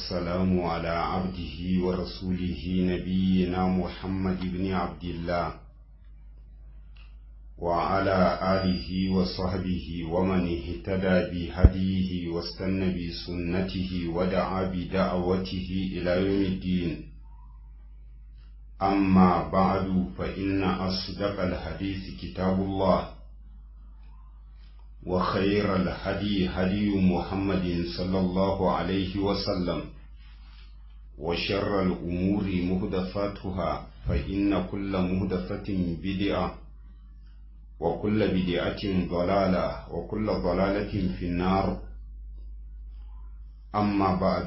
والسلام على عبده ورسوله نبينا محمد بن عبد الله وعلى آله وصحبه ومن اهتدى بهديه واستنى بسنته ودعا بدعوته إلى يوم الدين أما بعد فإن أصدق الحديث كتاب الله وخير الهدي هدي محمد صلى الله عليه وسلم وشر الأمور مهدفاتها فإن كل مهدفة بدعة وكل بدعة ضلالة وكل ضلالة في النار أما بعد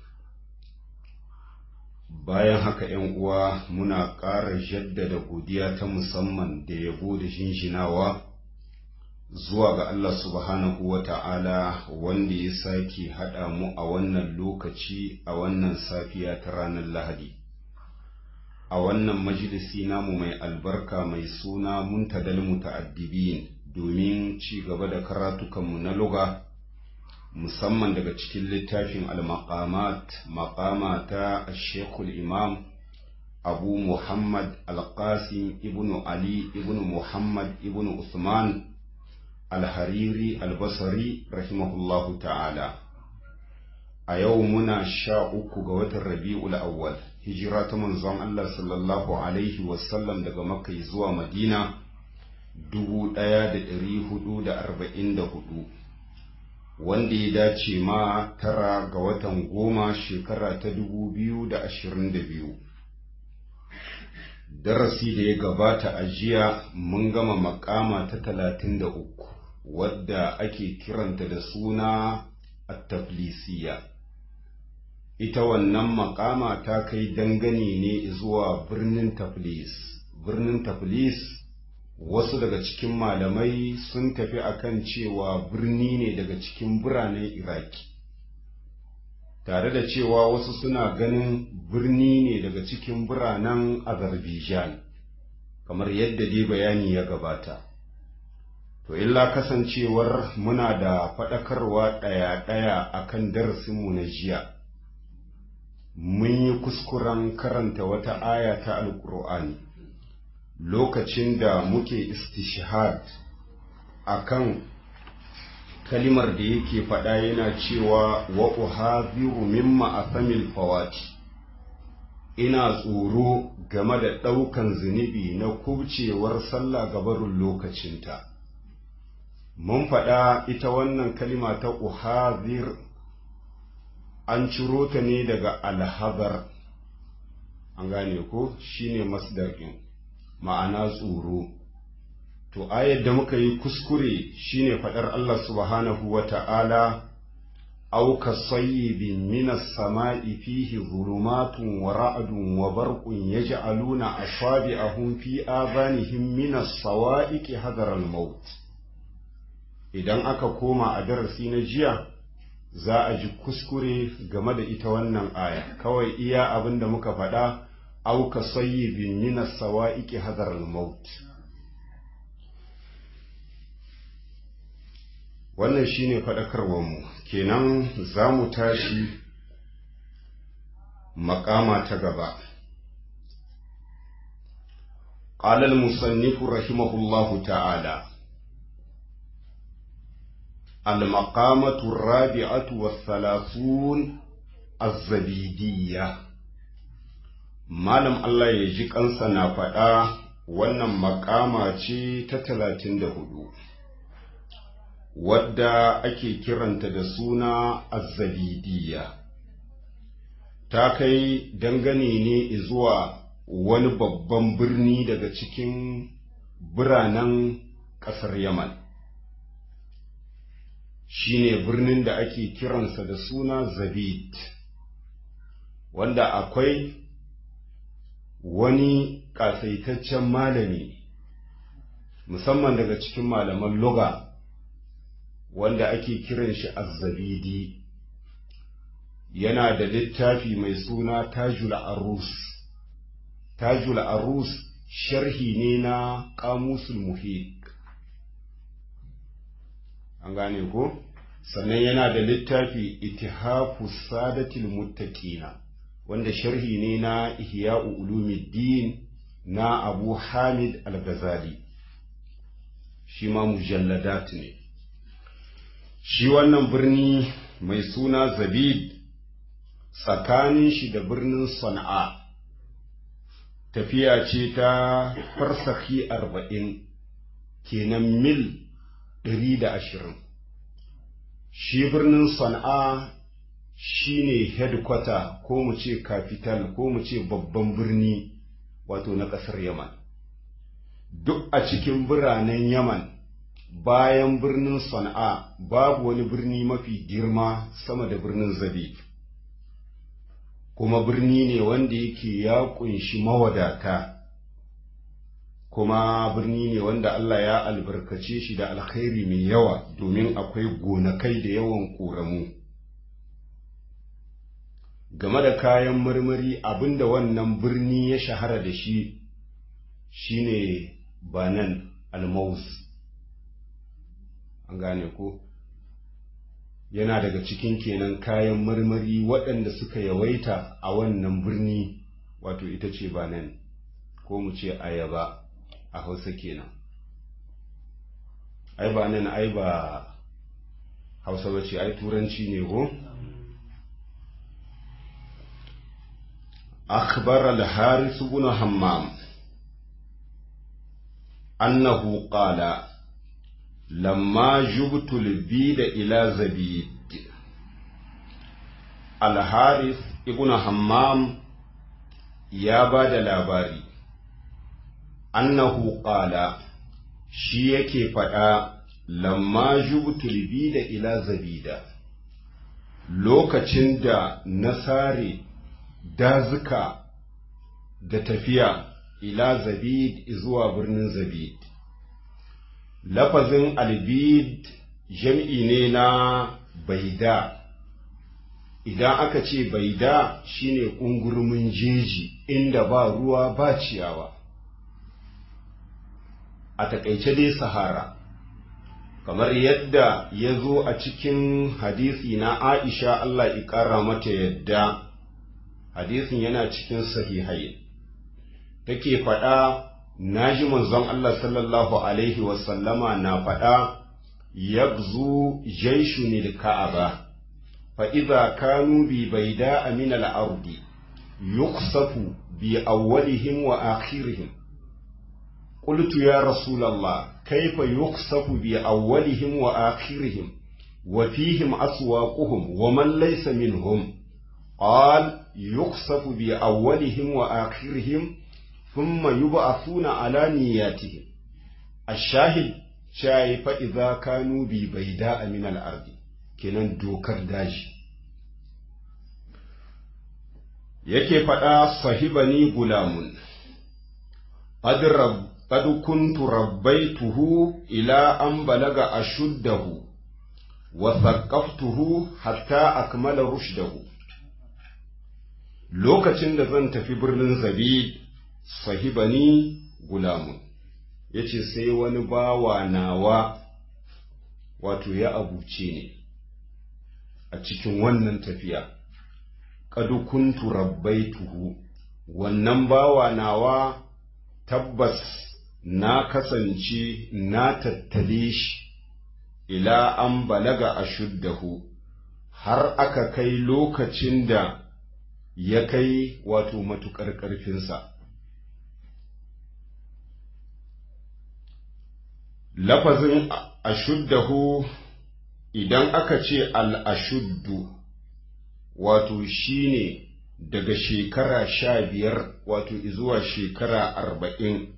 bayan haka ‘yan uwa muna ƙara jaddada godiya ta musamman da yabo da shinshinawa zuwa ga Allah subhanahu wa ta'ala wanda ya sake haɗa mu a wannan lokaci a wannan safiya ta ranar Lahadi. A wannan majalisi namu mai albarka mai suna muntadal muta'addibin domin ci gaba da karatukanmu na luga musamman daga cikin littafin al-maqamat maqama ta Sheikhul Imam Abu Muhammad Al-Qasim ibn Ali ibn Muhammad ibn Usman Al-Hariri Al-Basri rahimahullahu ta'ala a yau muna sha uku ga watan Rabi'ul Awwal hijira ta manzon Allah sallallahu alaihi wasallam daga Makka zuwa Madina dubu ɗaya da ɗari hudu da arba'in da hudu wanda ya dace ma tara ga watan goma shekara ta dubu biyu da ashirin da biyu darasi da ya gabata a jiya mun gama makama ta talatin da uku wadda ake kiranta da suna at-taflisiya ita wannan makama ta kai dangane ne zuwa birnin taflis birnin taflis wasu daga cikin malamai sun tafi akan cewa birni ne daga cikin biranen iraki tare da cewa wasu suna ganin birni ne daga cikin biranen azerbaijan kamar yadda dai bayani ya gabata to illa kasancewar muna da faɗakarwa ɗaya-ɗaya akan darasinmu na jiya mun yi kuskuren karanta wata aya ta alƙur'ani lokacin da muke istishhad akan kalimar da yake faɗa yana cewa wa uhadhiru mimma athamil fawati ina tsoro game da ɗaukan zunubi na kubcewar sallah gabarin lokacinta mun faɗa ita wannan kalima ta uhadhir an ciro ta ne daga alhazar an gane ko shine masdar ɗin ma'ana tsoro to ayar da muka yi kuskure shine faɗar Allah subhanahu wa ta'ala aw kasayyibin minas sama'i fihi zulumatun wa ra'dun wa barqun yaj'aluna asabi'ahum fi adhanihim minas sawa'iqi hadar al-maut idan aka koma a darasi na jiya za a ji kuskure game da ita wannan aya kawai iya abin da muka faɗa أو كصيب من السوائك حذر الموت wannan shine faɗakarwarmu kenan za mu tashi makama ta gaba قال المصنف رحمه الله تعالى المقامة الرابعة والثلاثون الزبيدية Malam Allah ya ji kansa na faɗa wannan makama ce ta talatin da hudu, wadda ake kiranta da suna azzabidiyya. Ta kai dangane ne zuwa wani babban birni daga cikin biranen ƙasar Yaman. Shi ne birnin da ake kiransa da suna Zabid, wanda akwai wani ƙasaitaccen malami musamman daga cikin malaman loga wanda ake kiran shi azzabidi yana da littafi mai suna tajul arus tajul arus sharhi ne na ƙamusul muhik an gane ko sannan yana da littafi itihafu sadatil muttaqina wanda sharhi ne na ihya'u ulumuddin na abu hamid al-ghazali shi ma mujalladat ne shi wannan birni mai suna zabid tsakanin shi da birnin sana'a tafiya ce ta farsaki arba'in kenan mil ɗari da ashirin shi birnin sana'a shi ne headquarter ko mu ce capital ko mu ce babban birni wato na ƙasar yaman duk a cikin biranen yaman bayan birnin sana'a babu wani birni mafi girma sama da birnin zabib kuma birni ne wanda yake ya kunshi mawadata kuma birni ne wanda Allah ya albarkace shi da alkhairi mai yawa domin akwai gonakai da yawan ƙoramu game da kayan marmari abinda wannan birni ya shahara da shi shine banan almaus an gane ko yana daga cikin kenan kayan marmari waɗanda suka yawaita a wannan birni wato ita ce banan ko mu ce ayaba a hausa kenan ai ba nan ai ba hausa ba ce ai turanci ne ko أخبر الحارث بن همام أنه قال لما جبت البيد إلى زبيد الحارث ابن همام يا بعد labari annahu qala shi yake faɗa lamma jubtul bida ila zabida lokacin da na sare dazuka da tafiya ila zabid zuwa birnin zabid lafazin albid jam'i ne na baida idan aka ce baida shine ƙungurmin jeji inda ba ruwa ba ciyawa a taƙaice dai sahara kamar yadda ya zo a cikin hadisi na aisha Allah ƙara mata yadda hadisin yana cikin sahihai take faɗa na ji manzon Allah sallallahu alaihi wasallama na faɗa yagzu jaishunil ka'aba fa idza kanu bi baida min al-ardi yuksafu bi awwalihim wa akhirihim قلت يا رسول الله كيف يخسف بأولهم وآخرهم وفيهم أسواقهم ومن ليس منهم قال يخسف بأولهم وآخرهم ثم يبعثون على نياتهم الشاهد شاي فإذا كانوا ببيداء من الأرض كنن دوكر داجي yake faɗa sahibani gulamun قد كنت ربيته إلى أن بلغ أشده وثقفته حتى أكمل رشده lokacin da zan tafi birnin zabid sahibani gulamun ya ce sai wani bawa nawa wato ya abuce ne a cikin wannan tafiya ƙadukuntu rabbaituhu wannan bawa nawa tabbas na kasance na tattale shi ila an balaga a shuddahu har aka kai lokacin da ya kai wato matuƙar ƙarfinsa. Lafazin ashuddahu idan aka ce al'ashuddu wato shine daga shekara sha biyar wato zuwa shekara arba'in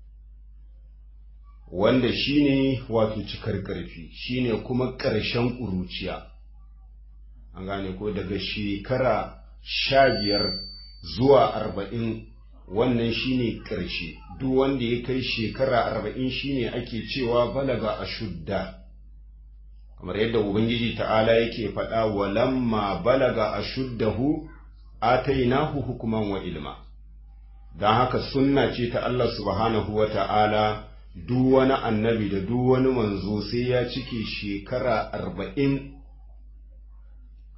wanda shine wato cikar ƙarfi shine kuma ƙarshen ƙuruciya an gane ko daga shekara sha biyar zuwa arba'in wannan shine ƙarshe duk wanda ya kai shekara arba'in shine ake cewa balaga a shudda kamar yadda ubangiji ta'ala yake faɗa walamma balaga a shuddahu atainahu hukuman wa ilma don haka sunna ce ta Allah subhanahu wa ta'ala duk wani annabi da duk wani manzo sai ya cike shekara arba'in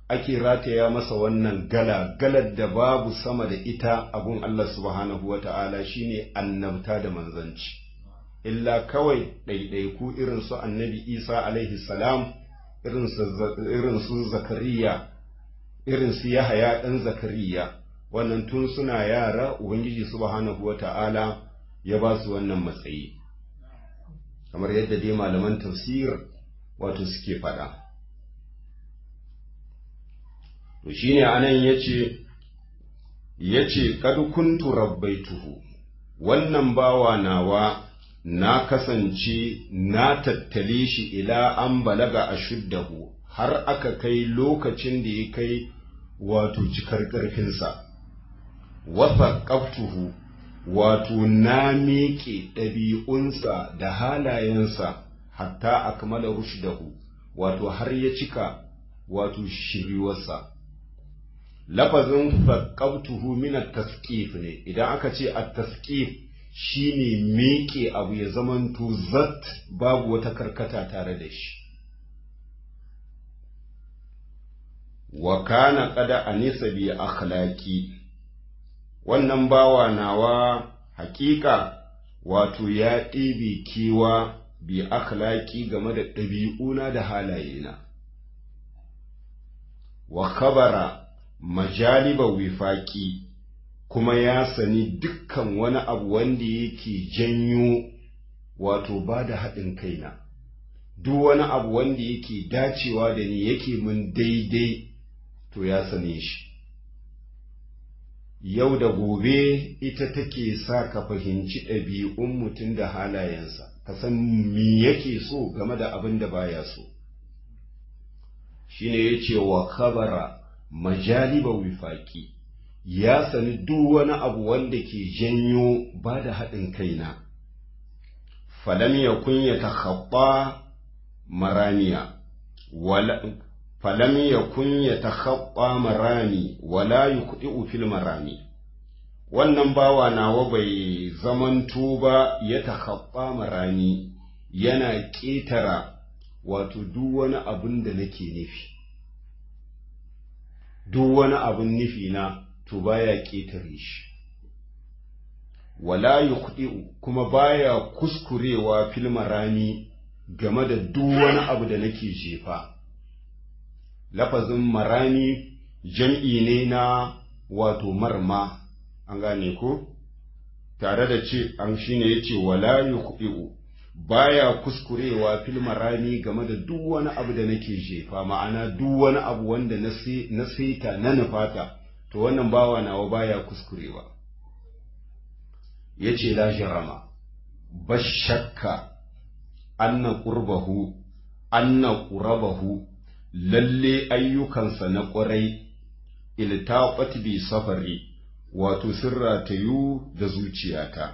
ake rataya masa wannan gala galar da babu sama da ita abun Allah subhanahu wa ta'ala shine annabta da manzanci illa kawai ɗaiɗaiku irin su annabi isa alaihi salam irin su zakariya irin su yahaya ɗan zakariya wannan tun suna yara ubangiji subhanahu wa ta'ala ya ba su wannan matsayi kamar yadda dai malaman tafsir wato suke faɗa to shine anan yace yace kad kuntu rabbaituhu wannan bawa nawa na kasance na tattale shi ila an balaga ashuddahu har aka kai lokacin da ya kai wato cikar ƙarfinsa wasa ƙaftuhu wato na miƙe ɗabi'unsa da halayensa hatta akmala rushdahu wato har ya cika wato shiriwarsa lafazin faƙabtuhu min at-tasqif ne idan aka ce at-tasqif shine miƙe abu ya zamanto zat babu wata karkata tare da shi wa kana qada anisa bi akhlaqi wannan bawa nawa hakika wato ya ɗebe kewa bi akhlaqi game da ɗabi'una da halayena wa khabara majaliba wifaki kuma ya sani dukkan wani abu wanda yake janyo wato ba da haɗin kaina duk wani abu wanda yake dacewa da ni yake mun daidai to ya sane shi yau da gobe ita take sa ka fahimci ɗabi'un mutum da halayensa ka san me yake so game da abin da baya so shine yace wa khabara majaliba wifaki ya sani duk wani abu wanda ke janyo ba da haɗin kaina falam yakun ya takhabba maramiya wala falam yakun ya takhabba marami wala yuqdi'u fil marami wannan bawa nawa bai zamanto ba ya takhabba marami yana ƙetara wato duk wani abin da nake nufi duk wani abin nufi na to baya ƙetare shi wala yukhdi'u kuma baya kuskurewa fil marami game da duk wani abu da nake jefa lafazin marami jam'i ne na wato marma an gane ko tare da ce an shine yace wala yukhdi'u baya kuskurewa fil marami game da duk wani abu da nake jefa ma'ana duk wani abu wanda na saita na nufata to wannan bawa nawa baya kuskurewa yace la jarama bashakka anna qurbahu anna qurabahu lalle ayyukansa na ƙwarai iltaqat bi safari wato sirra tayu da zuciyata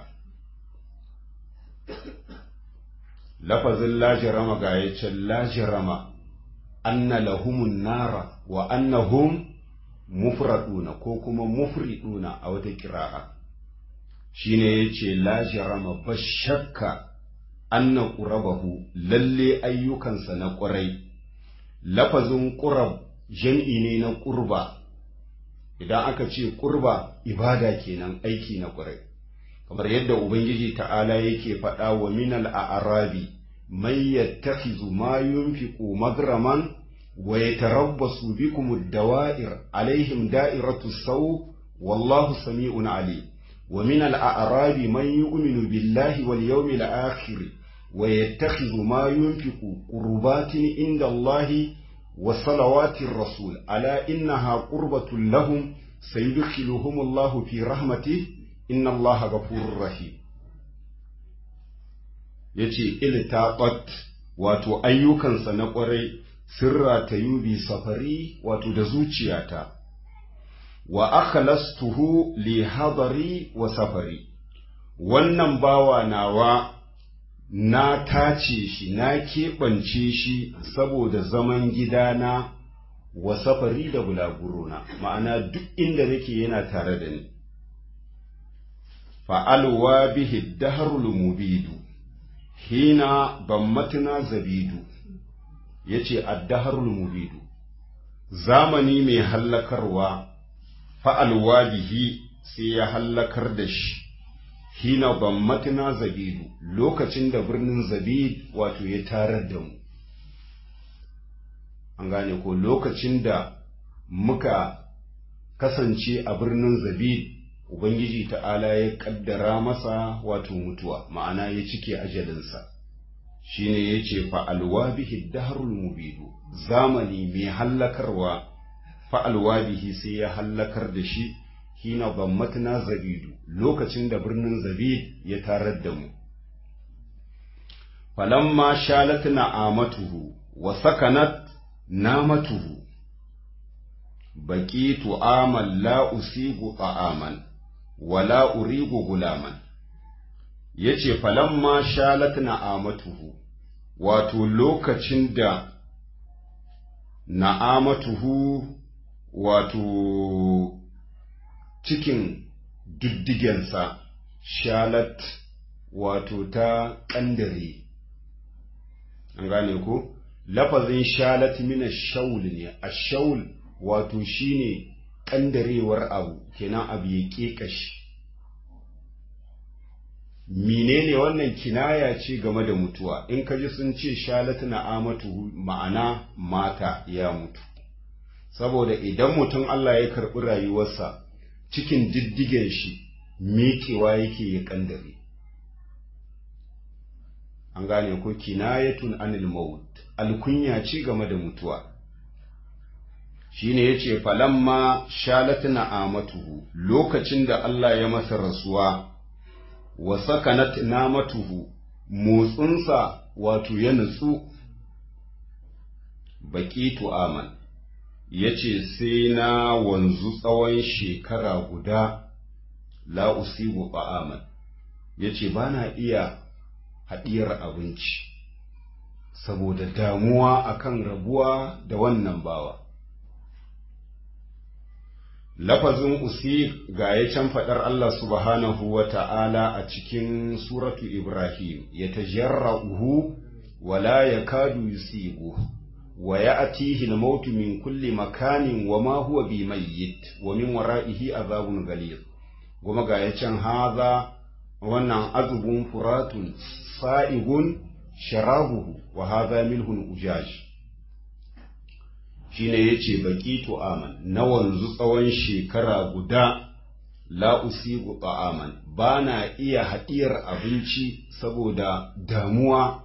lafazin lajirama ga ya ce lajirama anna lahumun nara wa annahum mufraduna ko kuma mufriduna a wata kira'a shine yace lajirama bashakka anna qurabahu lalle ayyukansa na ƙurai lafazin qurab jam'i ne na qurba idan aka ce qurba ibada kenan aiki na ƙurai kamar yadda ubangiji ta'ala yake faɗa wa minal a'rabi man yattakhidhu ma yunfiqu magraman wa yatarabbasu bikum ad-dawa'ir alaihim da'iratu saw wallahu sami'un alim wa minal a'rabi man yu'minu billahi wal yawmil akhir wa yattakhidhu ma yunfiqu qurbatin inda Allahi wa salawatir rasul ala innaha qurbatun lahum sayudkhiluhum Allahu fi rahmatihi inna Allah gafurur rahim yace iltaqat wato ayyukansa na kwarai sirra ta yubi safari wato da zuciyata wa akhlastuhu li hadari wa safari wannan bawa nawa na tace shi na keɓance shi saboda zaman gidana wa safari da bulagurona ma'ana duk inda nake yana tare da ni fa'alwa bihi daharul mubidu hina bammatna zabidu yace ad-daharul mubidu zamani mai hallakarwa fa'alwa bihi sai ya hallakar da shi hina bammatina zabidu lokacin da birnin zabid wato ya tarar da mu an gane ko lokacin da muka kasance a birnin zabid ubangiji ta'ala ya kaddara masa wato mutuwa ma'ana ya cike ajalinsa shine ya ce fa'alwa bihi daharul mubidu zamani mai hallakarwa fa'alwa bihi sai ya hallakar da shi hina bammatna zabidu lokacin da birnin zabid ya tarar da mu falamma shalat na'amatuhu wa sakanat namatuhu baqitu amal la usigu ta'aman wa la urigu gulaman yace falamma shalat na'amatuhu wato lokacin da na'amatuhu wato cikin diddigensa shalat wato ta ƙandare an gane ko lafazin shalat mina shaul ne a shaul wato shine ƙandarewar abu kenan abu ya ƙeƙashi menene wannan kinaya ce game da mutuwa in ka ji sun ce shalat na amatu ma'ana mata ya mutu saboda idan mutum Allah ya karɓi rayuwarsa cikin diddigen shi miƙewa yake ya ƙandare an gane ko kinayatun anil maut alkunya ci game da mutuwa shine yace falamma shalatna amatuhu lokacin da Allah ya masa rasuwa wa sakanat namatuhu motsinsa wato ya nutsu baqitu aman yace sai na wanzu tsawon shekara guda la usibu ba'aman yace bana iya haɗiyar abinci saboda damuwa akan rabuwa da wannan bawa lafazin usi ga ya can faɗar Allah subhanahu wa ta'ala a cikin suratu Ibrahim ya tajarra'uhu wa la yakadu yusibu wa ya'tihi al-mautu min kulli makanin wa ma huwa bi mayyit wa min wara'ihi azabun ghalid kuma ga ya can haza wannan azubun furatun sa'igun sharabuhu wa haza milhun ujaj shine yace baqitu aman na wanzu tsawon shekara guda la usigu ta'aman bana iya hadiyar abinci saboda damuwa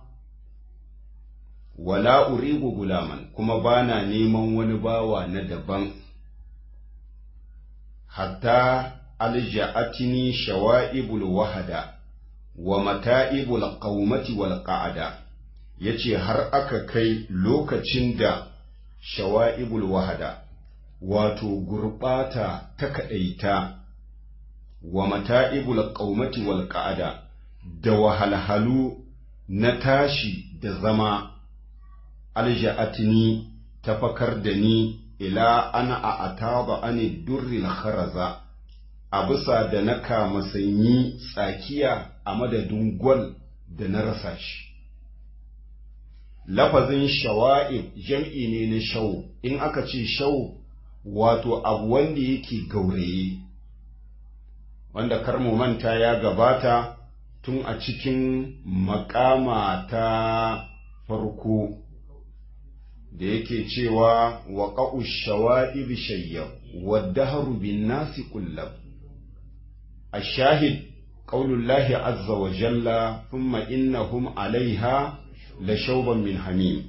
wala urigu gulaman kuma bana neman wani bawa na daban hatta alja'atini shawa'ibul wahada wa mata'ibul qaumati wal qa'ada yace har aka kai lokacin da shawa'ibul wahada wato gurbata ta kadaita wa mata'ibul qaumati wal qa'ada da wahalhalu na tashi da zama alja'atini tafakar da ni ila ana a ataba ani durril kharaza a bisa da na kama sanyi tsakiya a madadin gwal da na rasa shi. Lafazin shawa'ib jam'i ne na shau, in aka ce shau wato abu wanda yake gauraye, wanda karmu manta ya gabata tun a cikin makama ta farko da yake cewa wa ƙa'u shawa'ib shayyab, wadda harubin nasi kullab. الشاهد قول الله عز وجل ثم إنهم عليها لشوبا من حميم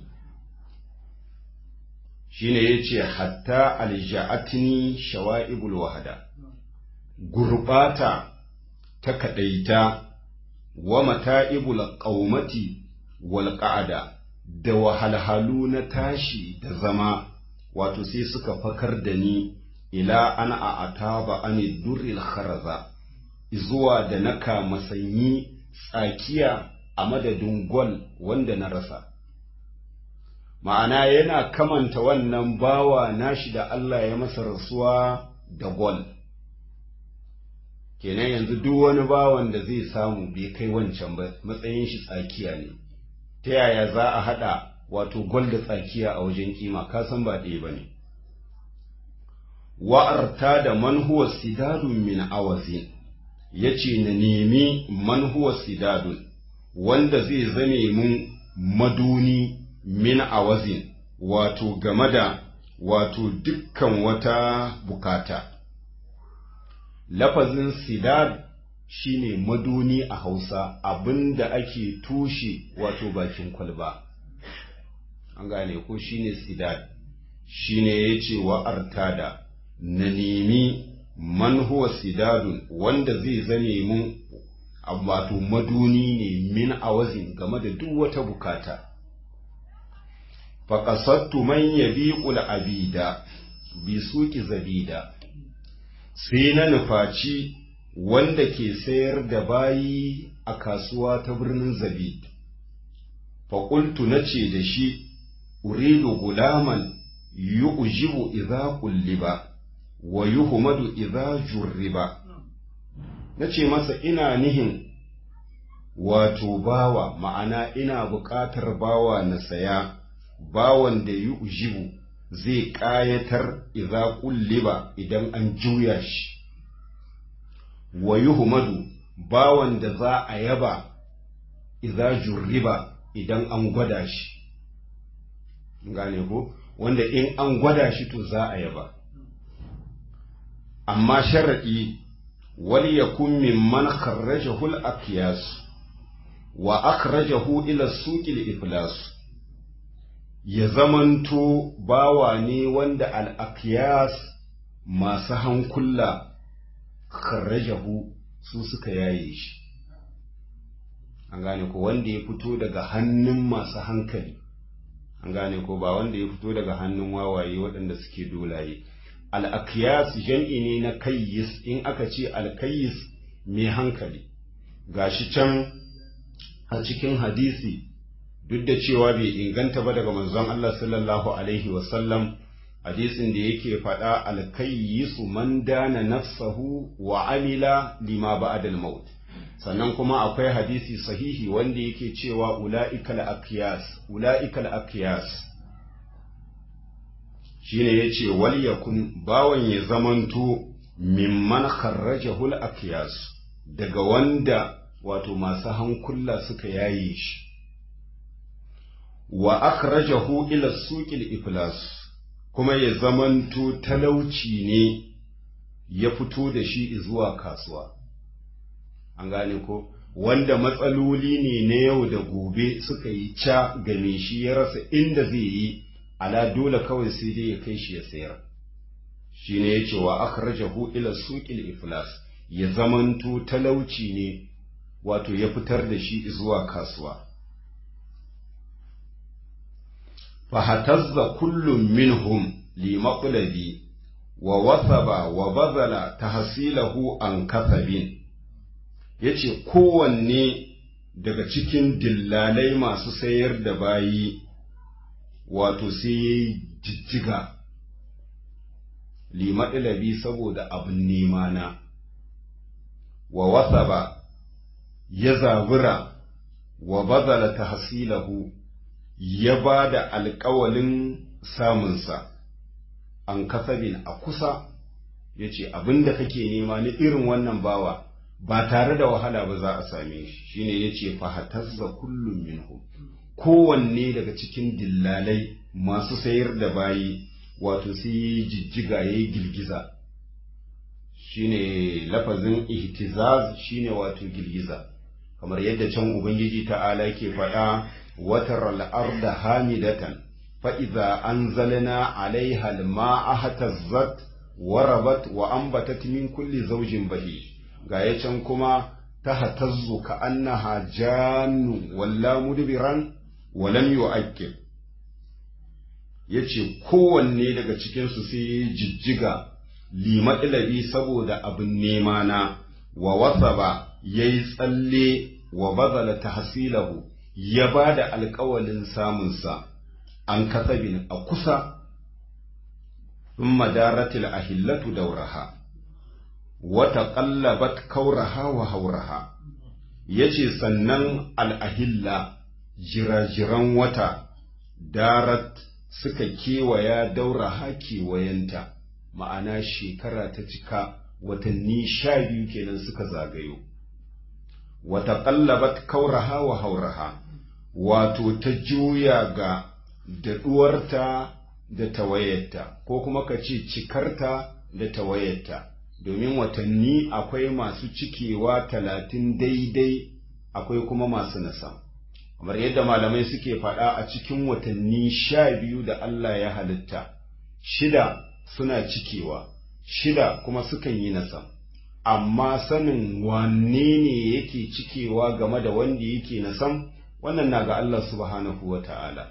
shine yace hatta alja'atni shawa'ibul wahada gurbata ta kadaita wa mata'ibul qaumati wal qa'ada da wahalhalu na tashi da zama wato sai suka fakar da ni ila ana a ataba ani durril kharaza zuwa da na kama sanyi tsakiya a madadin gwal wanda na rasa. Ma'ana yana kamanta wannan bawa nashi da Allah ya masa rasuwa da gwal. Kenan yanzu duk wani bawan da zai samu bai kai wancan ba matsayin shi tsakiya ne, ta yaya za a haɗa wato gwal da tsakiya a wajen kima kasan ba ɗaya ba ne. wa'arta da man huwa sidadun min awazin yace na nemi man huwa sidadun wanda zai zame mun maduni min awazin wato game da wato dukkan wata bukata lafazin sidad shine maduni a hausa abinda ake tushe wato bakin kwalba an gane ko shine sidad shine yace wa artada na nemi man huwa sidadun wanda zai zame mun wato maduni ne min awazin game da duk wata bukata faƙasattu man yabiqul abida bi suki zabida sai na nufaci wanda ke sayar da bayi a kasuwa ta birnin zabid faƙultu na ce da shi uridu gulaman yu'jibu idza qulliba wa yuhmadu idza jurriba nace masa ina nihin wato bawa ma'ana ina buƙatar bawa na saya bawan da yu'jibu zai ƙayatar idza qulliba idan an juya shi wa yuhmadu bawan da za a yaba idza jurriba idan an gwada shi gane ko wanda in an gwada shi to za a yaba amma sharaɗi wal yakun mimman kharrajahu al aqyas wa akhrajahu ila suqil iflas ya zamanto bawa ne wanda al aqyas masu hankula kharrajahu su suka yaye shi an gane ko wanda ya fito daga hannun masu hankali an gane ko ba wanda ya fito daga hannun wawaye waɗanda suke dolaye al'akiyas jam'i ne na kayyis in aka ce alkayyis mai hankali gashi can a cikin hadisi duk da cewa bai inganta ba daga manzon Allah sallallahu alaihi wasallam hadisin da yake faɗa alkayyisu man dana nafsahu wa amila lima ba'dal maut sannan kuma akwai hadisi sahihi wanda yake cewa ula'ikal aqyas ula'ikal aqyas shine yace wal yakun bawan ya zamanto mimman kharrajahu al aqyas daga wanda wato masu hankula suka yaye shi wa akhrajahu ila suqil iflas kuma ya zamanto talauci ne ya fito da shi zuwa kasuwa an gane ko wanda matsaloli ne na yau da gobe suka yi ca game shi ya rasa inda zai yi ala dole kawai sai dai ya kai shi ya sayar shi ne ya ce wa akhrajahu ila suqil iflas ya zamanto talauci ne wato ya fitar da shi zuwa kasuwa fahatazza kullum minhum li maqladi wa wasaba wa bazala tahsilahu an kasabin ya ce kowanne daga cikin dillalai masu sayar da bayi wato sai ya yi jijjiga limaɗilabi saboda abin nema na wa wasa ba ya zabura wa bazala ta hasilahu ya ba da alkawalin samunsa an kasabin a kusa ya ce abin da kake nema ni irin wannan bawa ba tare da wahala ba za a same shi shine yace fahatazza kullum minhum kowanne daga cikin dillalai masu sayar da bayi wato sai yi jijjiga yayi girgiza shine lafazin ihtizaz shine wato girgiza kamar yadda can ubangiji ta'ala ke faɗa watar al'arda hamidatan fa idza anzalna alaiha al-ma'a hatazzat warabat wa ambatat min kulli zawjin bahij ga ya can kuma ta hatazzu ka annaha jannu walla mudbiran walam yu'aqqib yace kowanne daga cikin su sai jijjiga limaɗilabi saboda abin nema na wa wasaba yayi tsalle wa bazala tahsilahu ya bada alƙawalin samunsa an kasabin a kusa thumma daratil ahillatu dauraha wata ƙallabat kauraha wa hauraha ya ce sannan al'ahilla jirajiran wata darat suka kewaya dauraha kewayenta ma'ana shekara ta cika watanni sha biyu kenan suka zagayo wata ƙallabat kauraha wa hauraha wato ta juya ga daɗuwarta da tawayarta ko kuma ka ce cikarta da tawayarta domin watanni akwai masu cikewa talatin daidai akwai kuma masu nasa kamar yadda malamai suke faɗa a cikin watanni sha biyu da Allah ya halitta shida suna cikewa shida kuma sukan yi nasa amma sanin wanne ne yake cikewa game da wanda yake nasan wannan na ga Allah subhanahu wa ta'ala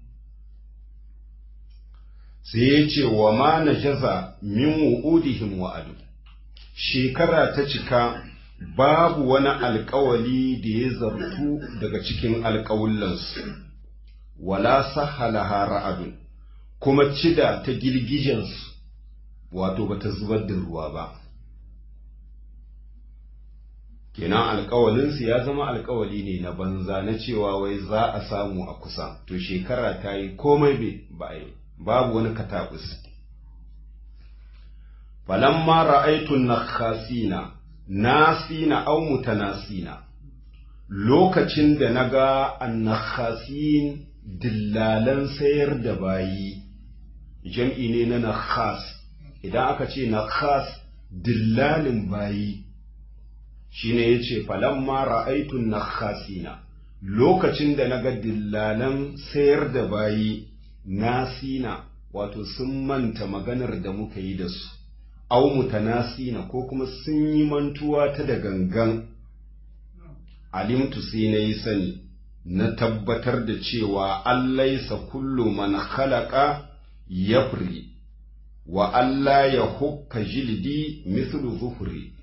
sai ya ce wa ma na jaza min wu'udihim wa'adu shekara ta cika babu wani alkawali da ya zartu daga cikin alkawullansu wala sahalaha ra'adun kuma cida ta girgijensu wato bata zubar da ruwa ba kenan alkawalinsu ya zama alkawali ne na banza na cewa wai za a samu a kusa to shekara ta yi komai ba yi babu wani katabus falamma ra'aitun nakhasina nasina aw mutanasina lokacin da naga annakhasin dillalan sayar da bayi jam'i ne na nakhas idan aka ce nakhas dillalin bayi shine yace falamma ra'aitun nakhasina lokacin da naga dillalan sayar da bayi nasina wato sun manta maganar da muka yi da su au mutanasina ko kuma sun yi mantuwa ta da gangan alimtu sai na yi sani na tabbatar da cewa allaisa kullu man khalaqa yafri wa Allah ya hukka jildi mislu zufri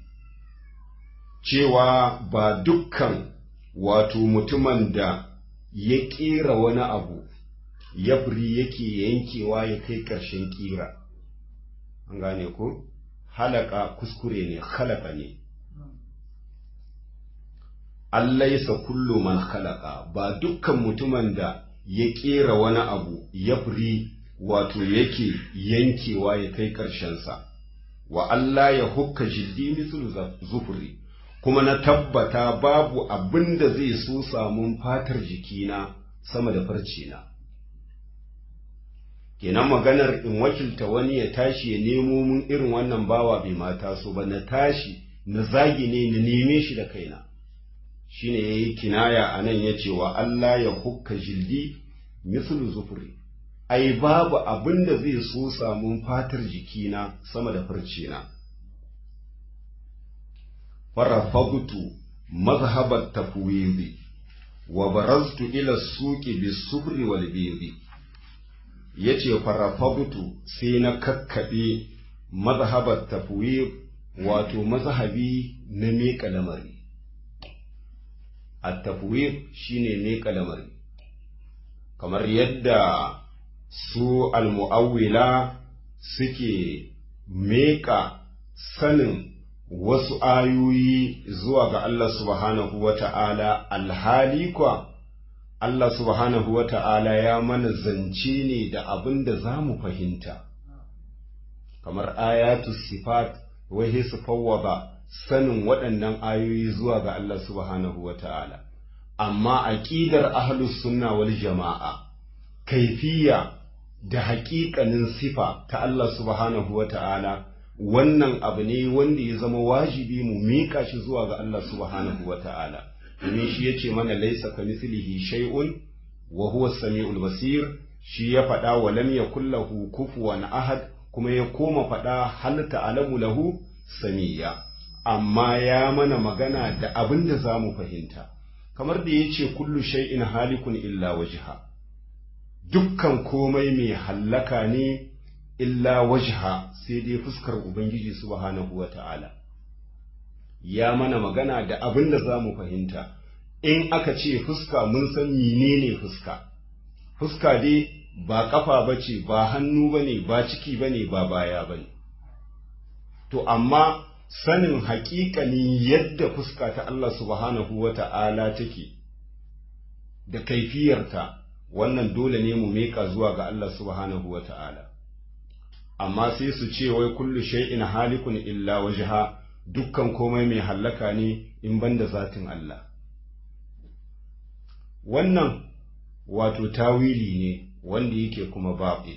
cewa ba dukkan wato mutumin da ya ƙera wani abu yafri yake yankewa ya kai ƙarshen ƙira an gane ko halaka kuskure ne halaka ne allaisa kullu man halaka ba dukkan mutumin da ya ƙera wani abu yafri wato yake yankewa ya kai ƙarshensa wa Allah ya hukka jildi mislu zufuri kuma na tabbata babu abin da zai so samun fatar jikina sama da farcina kenan maganar in wakilta wani ya tashi ya nemo mun irin wannan bawa bai mata so ba na tashi na zagi ne na neme shi da kaina shine yayi kinaya anan yace wa Allah ya hukka jildi mislu zufuri ai babu abin da zai so samun fatar jikina sama da farcina farafagtu mazhabat tafwidi wa baraztu ila suqi bisufri wal bidi yace farafagtu sai na kakkabe mazhabat tafwid wato mazhabi na miƙa lamari at-tafwid shine miƙa lamari kamar yadda su almu'awwila suke meka sanin wasu ayoyi zuwa ga Allah subhanahu wa ta'ala alhali kwa Allah subhanahu wa ta'ala ya mana zance ne da abin da za mu fahimta kamar ayatu sifat wai su fawwaba sanin waɗannan ayoyi zuwa ga Allah subhanahu wa ta'ala amma aƙidar ahlus sunna wal jama'a kaifiya da haƙiƙanin sifa ta Allah subhanahu wa ta'ala wannan abu ne wanda ya zama wajibi mu miƙa shi zuwa ga Allah subhanahu wa ta'ala domin shi ya ce mana laisa ka mislihi shay'un wa huwa samiul basir shi ya faɗa wa lam yakul lahu kufuwan ahad kuma ya koma faɗa hal ta'lamu lahu samiya amma ya mana magana da abin da za mu fahimta kamar da ya ce kullu shay'in halikun illa wajha dukkan komai mai hallaka ne illa wajha sai dai fuskar Ubangiji subhanahu wa ta'ala. Ya mana magana da abin da za mu fahimta, in aka ce fuska mun san menene fuska, fuska dai ba ƙafa ba ce, ba hannu ba ne, ba ciki ba ne, ba baya ba ne. To, amma sanin haƙiƙanin yadda fuska ta Allah subhanahu wa ta'ala take da kaifiyarta. wannan dole ne mu meka zuwa ga Allah subhanahu wa ta'ala. amma sai su ce wai kullu shay'in halikun illa wajha dukkan komai mai hallaka ne in banda zatin Allah wannan wato tawili ne wanda yake kuma batil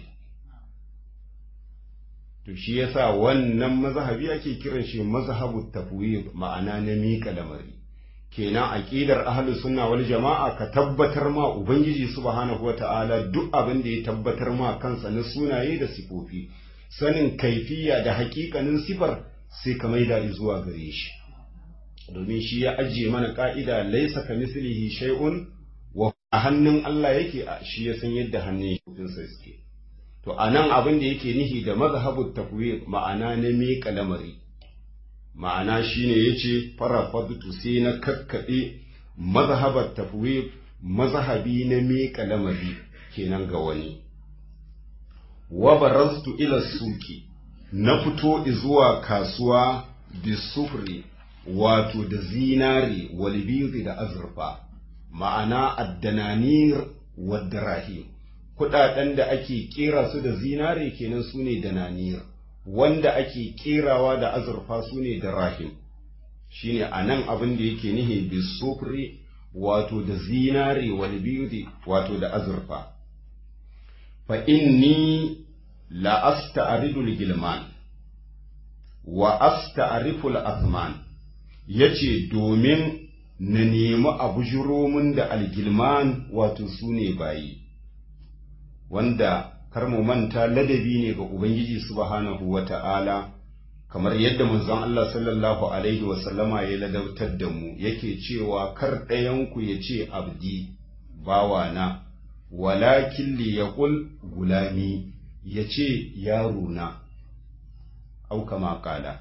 to shi yasa wannan mazhabi ake kiran shi mazhabut tafwid ma'ana na miƙa lamari kenan aqidar ahlus sunna wal jama'a ka tabbatar ma ubangiji subhanahu wata'ala duk abin da ya tabbatar ma kansa na sunaye da sifofi sanin kaifiya da haƙiƙanin sifar sai ka maida zuwa gare shi domin shi ya ajiye mana ka'ida laisa ka mislihi shay'un wa a hannun Allah yake shi ya san yadda hannun shi suke to anan abin da yake nihi da mazhabut tafwid ma'ana na miƙa lamari ma'ana shine yace farafadtu sai na kakkaɗe mazhabar tafwid mazhabi na miƙa lamari kenan ga wani wa barastu ila suki na fito zuwa kasuwa bisufri wato da zinari walbizi da azurfa ma'ana addananir wadda rahim kudaden da ake kera su da zinare kenan su ne dananir wanda ake kerawa da azurfa su ne da rahim shine a nan abin da yake nihi bisufri wato da zinare walbizi wato da azurfa fa inni la asta'ridul gilman wa asta'riful azman yace domin na nemi abu jiromin da algilman wato su ne bayi wanda kar mu manta ladabi ne ga ubangiji subhanahu wata'ala kamar yadda manzon Allah sallallahu alaihi wa sallama ya ladautar da mu yake cewa kar ɗayanku ya ce abdi bawana walakin li yaqul gulami ya ce yarona au kama kala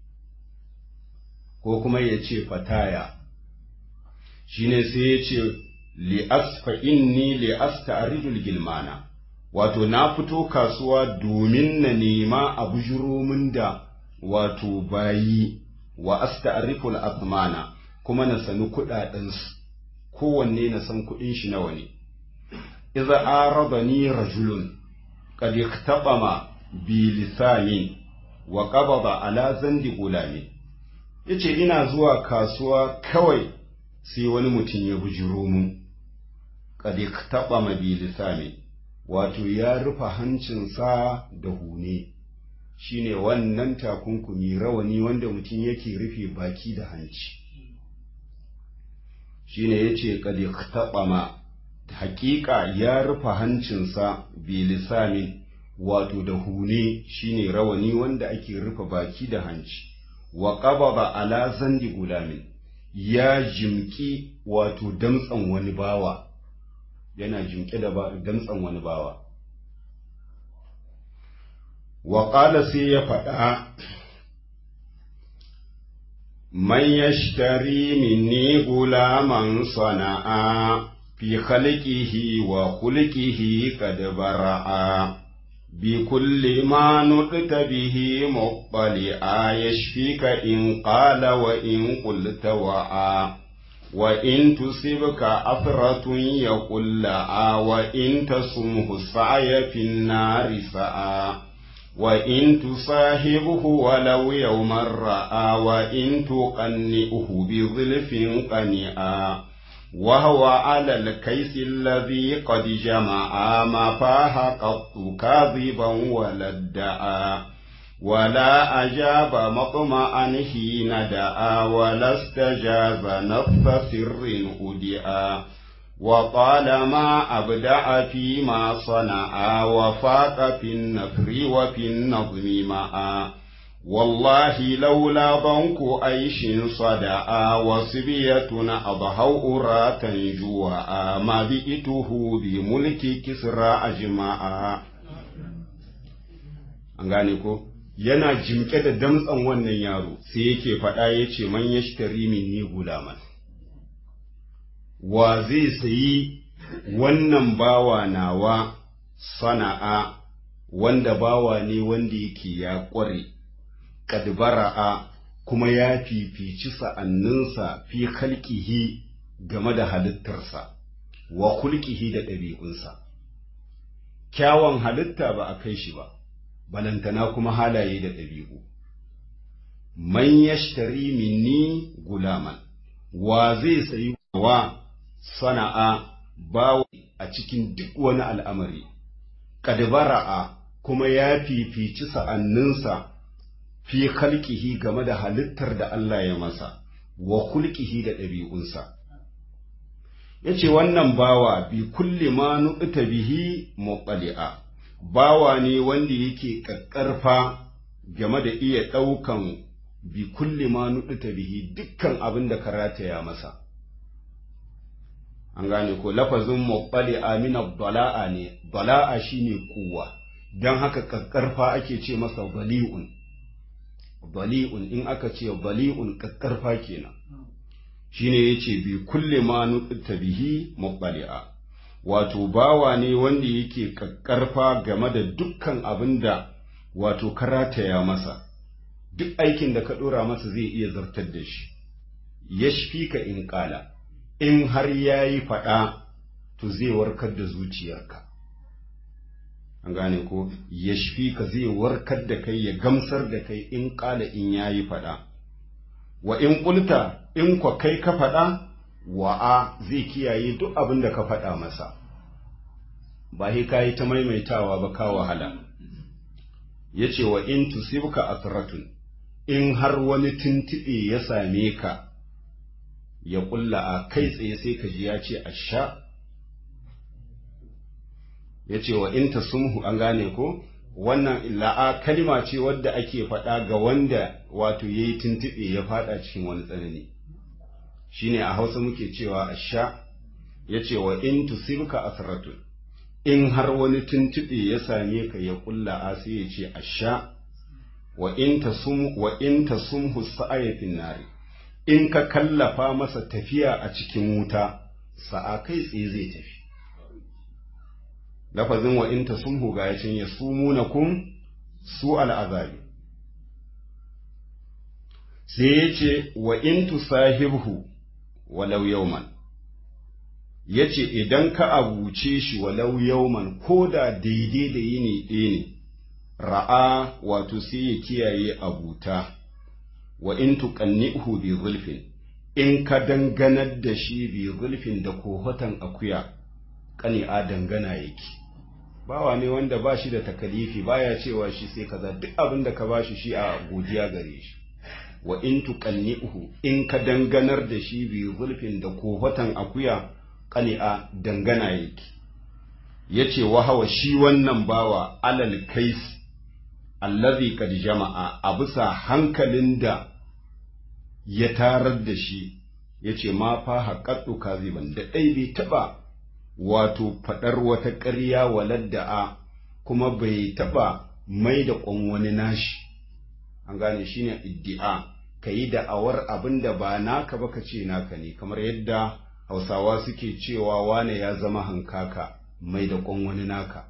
ko kuma ya ce fataya shine sai ya ce li'asfa inni li'asta aridul gilmana wato na fito kasuwa domin na nema a bujuromin da wato bayi wa asta'riful athmana kuma na sani kuɗaɗensu kowanne na san kuɗin shi nawa ne idza aradani rajulun qad iktabama bi lisanin wa qabada ala zandi gulami yace ina zuwa kasuwa kawai sai wani mutum ya bujiro mu qad iktabama bi lisani wato ya rufe hancinsa da hune shine wannan takunkumi rawani wanda mutum yake rufe baki da hanci shine yace qad iktabama haƙiƙa ya rufe hancinsa bi lisanin wato da hune shine rawani wanda ake rufe baki da hanci wa qabada ala zandi gulamin ya jimki wato damtsan wani bawa yana jimke da damtsan wani bawa wa qala sai ya faɗa man yashtari minni gulaman sana'a fi khalqihi wa khulqihi qad bara'a بكل ما نطت به مطلعا يشفيك إن قال وإن قلت وعا وإن تصبك أثرة يقول لعا وإن تصمه السعي في النار سعى وإن تصاحبه ولو يوما رأى وإن تقنئه بظلف قنئا وهو على الكيس الذي قد جمع ما فاه قط كاذبا ولا ادعى ولا أجاب مطمعا حين دعا ولا استجاز نفس سر أدعى وطالما أبدع فيما صنع وفاق في النفر وفي النظم معا والله لولا ضنك عيش صدعا وصبية أضحوا أراتا جوعا ما بئته بملك كسرى أجمعا an gane ko yana jimke da damtsan wannan yaro sai yake faɗa ya ce man ya shi ni gulaman wa zai sayi wannan bawa nawa sana'a wanda bawa ne wanda yake ya ƙware kadbara'a kuma ya fifici sa'anninsa fi kalkihi game da halittarsa wa kulkihi da ɗabi'unsa. Kyawun halitta ba a kai shi ba, balantana kuma halaye da ɗabi'u man yashtari minni gulaman wa zai sayi wa sana'a bawa a cikin duk wani al'amari kadbara'a kuma ya fifici sa'anninsa fi khalqihi game da halittar da Allah ya masa wa kulkihi da ɗabi'unsa yace wannan bawa bi kulli ma nu'ta bihi muqali'a bawa ne wanda yake ƙaƙƙarfa game da iya ɗaukan bi kulli ma nuɗuta bihi dukkan abin da karata ya masa an gane ko lafazin muɓali amina bala'a ne bala'a shine kuwa don haka ƙaƙƙarfa ake ce masa bali'un bali'un in aka ce bali'un ƙaƙƙarfa kenan shine yace bi kulli ma nuɗuta bihi muɓali'a wato bawa ne wanda yake ƙaƙƙarfa game da dukkan abin da wato karata ya masa duk aikin da ka ɗora masa zai iya zartar da shi ya ka in ƙala in har ya yi faɗa to zai warkar da zuciyarka an gane ko ya ka zai warkar da kai ya gamsar da kai in ƙala in ya yi faɗa wa in ƙulta in kwa kai ka faɗa wa'a zai kiyaye duk abin da ka faɗa masa ba sai ka yi ta maimaitawa ba ka wahala ya ce wa in tusibka asratun in har wani tuntuɓe ya same ka ya ƙulla a kai tsaye sai ka ji ya ce a sha ya ce wa in tasumhu an gane ko wannan la'a kalima ce wadda ake faɗa ga wanda wato ya yi tuntuɓe ya faɗa cikin wani tsanani shine a hausa muke cewa a sha ya ce wa in tusibka asratun in har wani tuntuɓe ya same ka ya ƙulla a sai ya ce a sha wa in ta sumhu sa'aya nari in ka kallafa masa tafiya a cikin wuta sa'a kai tsaye zai tafi lafazin wa in ta sumhu ga ya ya sumu kun su al'azabi sai ya ce wa in tu sahibhu walau yauman ya ce idan ka abuce shi walau yauman ko da daidai da yini ɗaya ne ra'a wato sai ya kiyaye abuta wa in tuqannihu bi zulfin in ka danganar da shi bi zulfin da kohotan akuya kani a dangana yake bawa ne wanda ba shi da takalifi baya cewa shi sai kaza duk abin da ka bashi shi a godiya gare shi wa in tuqannihu in ka danganar da shi bi zulfin da kohotan akuya kani a dangana yake yace wa hawa shi wannan bawa alal kais allazi kad jama'a a bisa hankalin da ya tarar da shi ya ce ma fa haƙaɗu kaziban da ɗai bai taɓa wato faɗar wata ƙarya waladda'a kuma bai taɓa mai da ƙwan wani nashi an gane shi ne iddi'a ka yi da'awar abin da ba naka ba ka ce naka ne kamar yadda hausawa suke cewa wane ya zama hankaka mai da ƙwan wani naka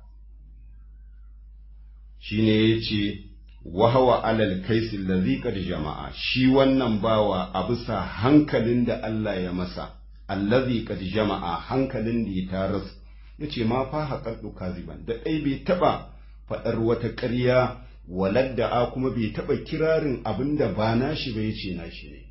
shi ne ya ce wahawa alal kaisi lazi jama'a shi wannan bawa a bisa hankalin da Allah ya masa allazi kad jama'a hankalin da ya taras ya ce ma fa haƙaɗu kaziban da ɗai bai taɓa faɗar wata ƙarya waladda a kuma bai taɓa kirarin abin da ba nashi ba ya ce nashi ne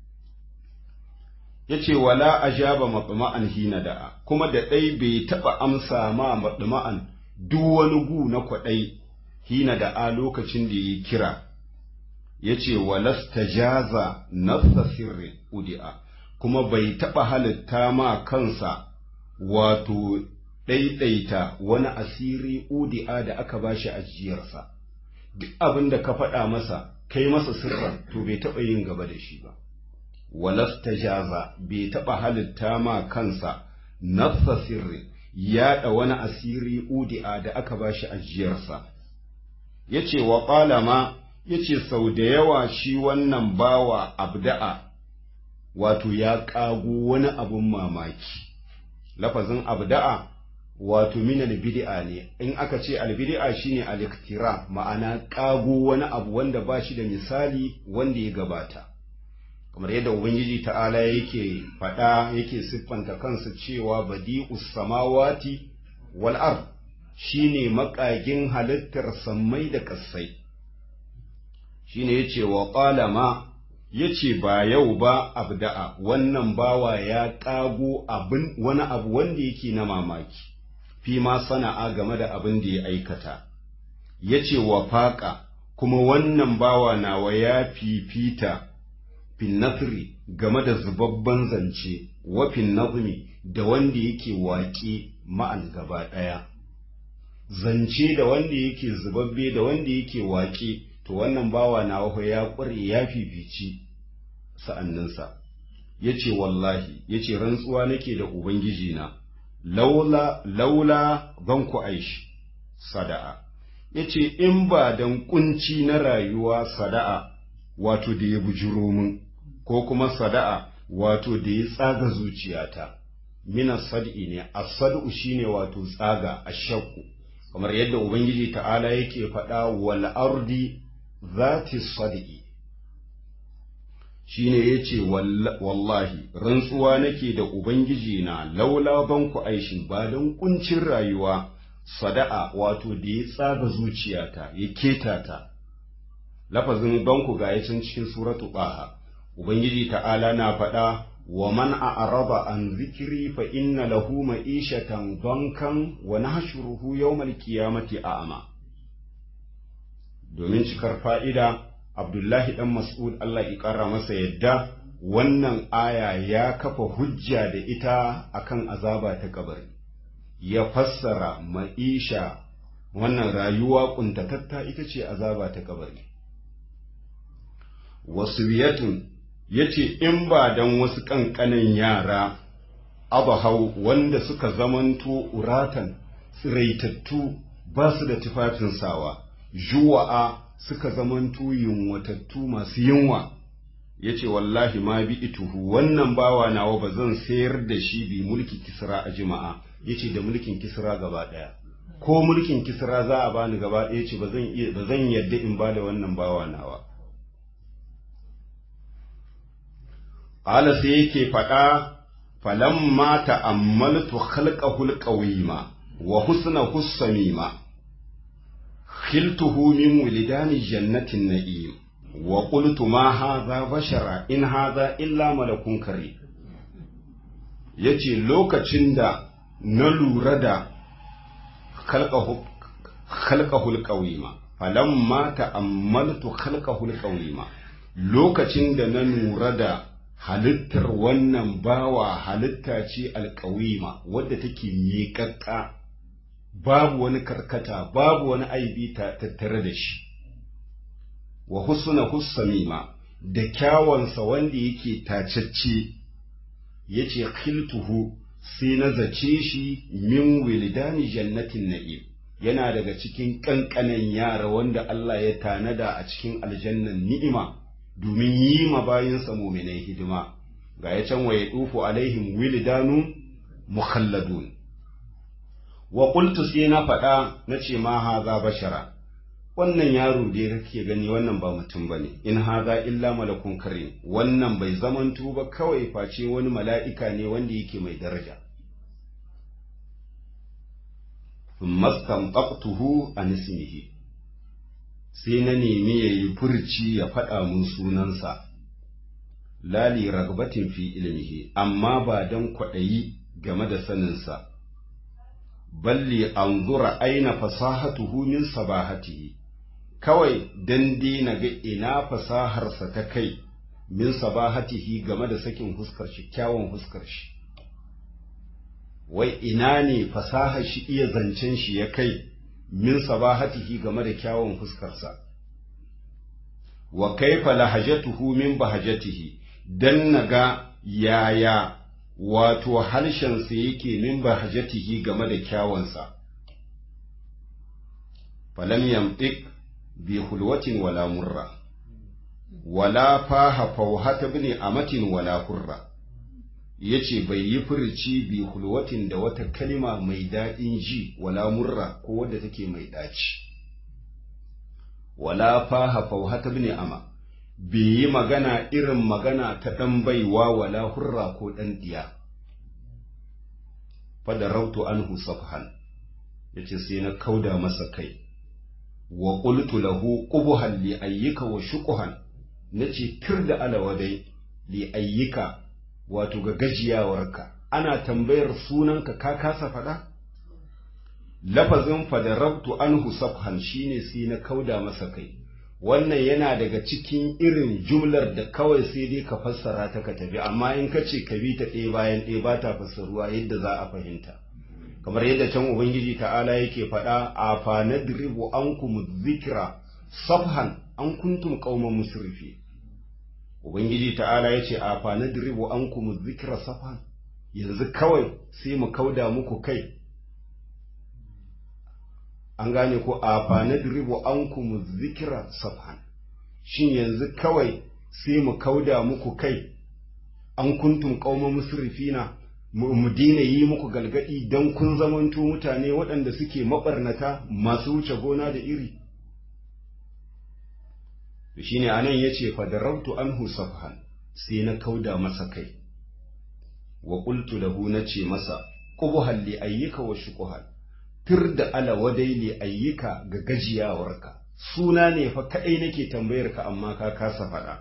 ya ce wala ajaba maɓama'an hina da'a kuma da ɗai bai taɓa amsa ma maɓama'an duk wani gu na kwaɗai hina da a lokacin da ya kira ya ce walasta jaza nafsa sirri udi'a kuma bai taɓa halitta ma kansa wato ɗaiɗaita wani asiri udi'a da aka ba shi ajiyarsa duk abin da ka faɗa masa kai masa sirran to bai taɓa yin gaba da shi ba walasta jaza bai taɓa halitta ma kansa nafsa sirri yaɗa wani asiri udi'a da aka ba shi ajiyarsa ya ce wa ƙalama ya ce sau da yawa shi wannan bawa abda'a wato ya ƙago wani abun mamaki lafazin abda'a wato min albid'a ne in aka ce albid'a shine aliktira ma'ana ƙago wani abu wanda ba shi da misali wanda ya gabata kamar yadda ubangiji ta'ala yake faɗa yake siffanta kansa cewa badi'us samawati wal ard shine makagin halittar sammai da ƙasai shine yace wa qala ma yace ba yau ba abda'a wannan bawa ya ƙago abin wani abu wanda yake na mamaki fi ma sana'a game da abin da ya aikata yace wa faƙa kuma wannan bawa nawa ya fifita fin nasri game da zubabban zance wa fin nazmi da wanda yake waƙe ma'an gaba ɗaya zance da wanda yake zubabbe da wanda yake waƙe to wannan bawa na waho ya ƙware ya fifici sa'anninsa ya ce wallahi ya ce rantsuwa nake da ubangiji na laula laula ban ku aishi sada'a ya ce in ba don kunci na rayuwa sada'a wato da ya bujuro min ko kuma sada'a wato da ya tsaga zuciyata mina sad'i ne as-sad'u shine wato tsaga ashakku kamar yadda ubangiji ta'ala yake faɗa wal ardi zati sad'i shine yace wallahi rantsuwa nake da ubangiji na laula banku aishin ba don kuncin rayuwa sada'a wato da ya tsaga zuciyata ya keta ta lafazin banku ga yacin cikin suratu baha ubangiji ta'ala na faɗa wa man a'raba an zikiri fa inna lahu ma'ishatan bankan wa nahshuruhu yawmal qiyamati a'ma domin cikar fa'ida Abdullahi dan Mas'ud Allah ya ƙara masa yadda wannan aya ya kafa hujja da ita akan azaba ta kabari ya fassara ma'isha wannan rayuwa kuntatatta ita ce azaba ta kabari wasu biyatun ya ce in ba don wasu ƙanƙanin yara abahau wanda suka zamanto uratan tsiraitattu ba su da tufafin sawa juwa'a suka zamanto yunwatattu masu yunwa ya ce wallahi ma bi ituhu wannan bawa nawa ba zan sayar da shi bi mulki kisra a jima'a ya ce da mulkin kisra gaba ɗaya ko mulkin kisra za a bani gaba ɗaya ce ba zan yadda in ba da wannan bawa nawa Ƙala sai yake faɗa falamma ta'ammaltu khalqahul qawima wa husnahu samima khiltuhu min wilidani jannatin na'im wa qultu ma hadha bashara in hadha illa malakun karim yace lokacin da na lura da khalqahu khalqahul qawima falamma ta'ammaltu khalqahul qawima lokacin da na lura da halittar wannan bawa halitta ce alƙawima wadda take miƙaƙƙa babu wani karkata babu wani aibi tattare da shi wa husna hussamima da kyawansa wanda yake tacacce yace khiltuhu sai na zace shi min wilidani jannatin na'im yana daga cikin ƙanƙanan yara wanda Allah ya tanada a cikin aljannan ni'ima domin yi ma bayinsa muminai hidima ga ya can wa ya ɗufu alaihim wilidanu mukhalladun wa qultu sai na faɗa na ce ma haza bashara wannan yaro da kake gani wannan ba mutum bane in haza illa malakun karim wannan bai zamanto ba kawai face wani mala'ika ne wanda yake mai daraja mastanqaqtuhu an ismihi sai na nemi ya yi furci ya faɗa mun sunansa lali ragbatin fi ilmihi amma ba don kwaɗayi game da saninsa balli an zura aina fasahatuhu min sabahatihi kawai dan na ga ina fasaharsa ta kai min sabahatihi game da sakin huskar shi kyawun huskar shi wai ina ne fasahar shi iya zancen shi ya kai min sabahatihi game da kyawun fuskarsa wa kaifa lahajatuhu min bahajatihi dan naga yaya wato harshensa yake min bahajatihi game da kyawunsa falam yamtik bi hulwatin wala murra wala faha fauhata bin amatin wala hurra yace bai yi furici bi hulwatin da wata kalma mai daɗin ji wala murra ko wadda take mai ɗaci wala faha fauhata bin ama bai yi magana irin magana ta ɗan baiwa wala hurra ko ɗan ɗiya fada rautu anhu safhan yace sai na kauda masa kai wa qultu lahu qubhan li ayyika wa shuqhan nace tir da alawadai li ayyika wato ga gajiyawarka ana tambayar sunanka ka kasa faɗa lafazin fadarabtu anhu safhan shine sai na kauda masa kai wannan yana daga cikin irin jumlar da kawai sai dai ka fassara ta ka tafi amma in ka ce ka bi ta ɗaya bayan ɗaya ba ta fassaruwa yadda za a fahimta kamar yadda can ubangiji ta'ala yake faɗa a fa nadribu ankum dhikra safhan an kuntum qauman musrifi ubangiji ta'ala yace a fa nadribu ankum dhikra safhan yanzu kawai sai mu kauda muku kai an gane ko a fa nadribu ankum dhikra safhan shin yanzu kawai sai mu kauda muku kai an kuntum qauman musrifina mu dina yi muku galgadi don kun zamanto mutane waɗanda suke maɓarnata masu wuce gona da iri shi ne anan ya ce fadarautu an safhan sai na kauda masa kai wa ƙultu lahu na ce masa ƙubuhan li ayyuka wa shuƙuhan tir da ala wadai li ayyuka ga gajiyawarka suna ne fa kaɗai nake tambayar ka amma ka kasa faɗa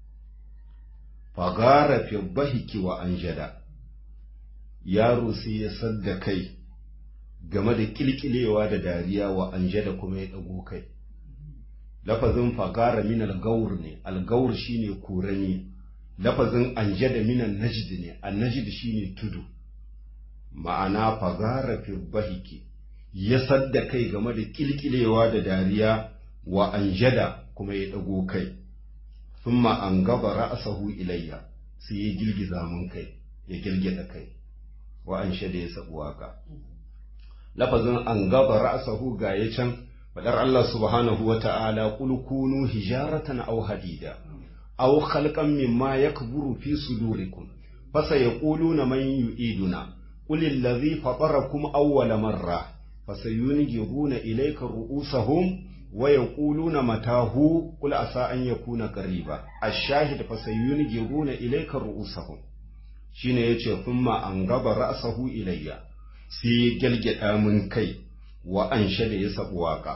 fagara fi bahiki wa anjada yaro sai ya sadda kai game da kilkilewa da dariya wa anje da kuma ya ɗago kai lafazin fagara min algaur ne algaur shine kurani lafazin anje da minan najd ne annajid shine tudu ma'ana fagara fi bahiki ya sadda kai game da kilkilewa da dariya wa anjada kuma ya ɗago kai thumma an gaba ra'asahu ilayya sai ya girgiza mun kai ya girgida kai wa an shade ya sabu waka lafazin an gaba ra'sahu ga ya can fadar Allah subhanahu wa ta'ala qul kunu hijaratan aw hadida aw khalqan mimma yakburu fi sudurikum fasayaquluna man yu'iduna qul allazi fatarakum awwala marra fasayunghiruna ilayka ru'usahum wa yaquluna matahu qul asa an yakuna qariba ash-shahid fasayunghiruna ilayka ru'usahum shine yace thumma an gaba ra'sahu ilayya sai gelgeda mun kai wa an shada ya sabu waka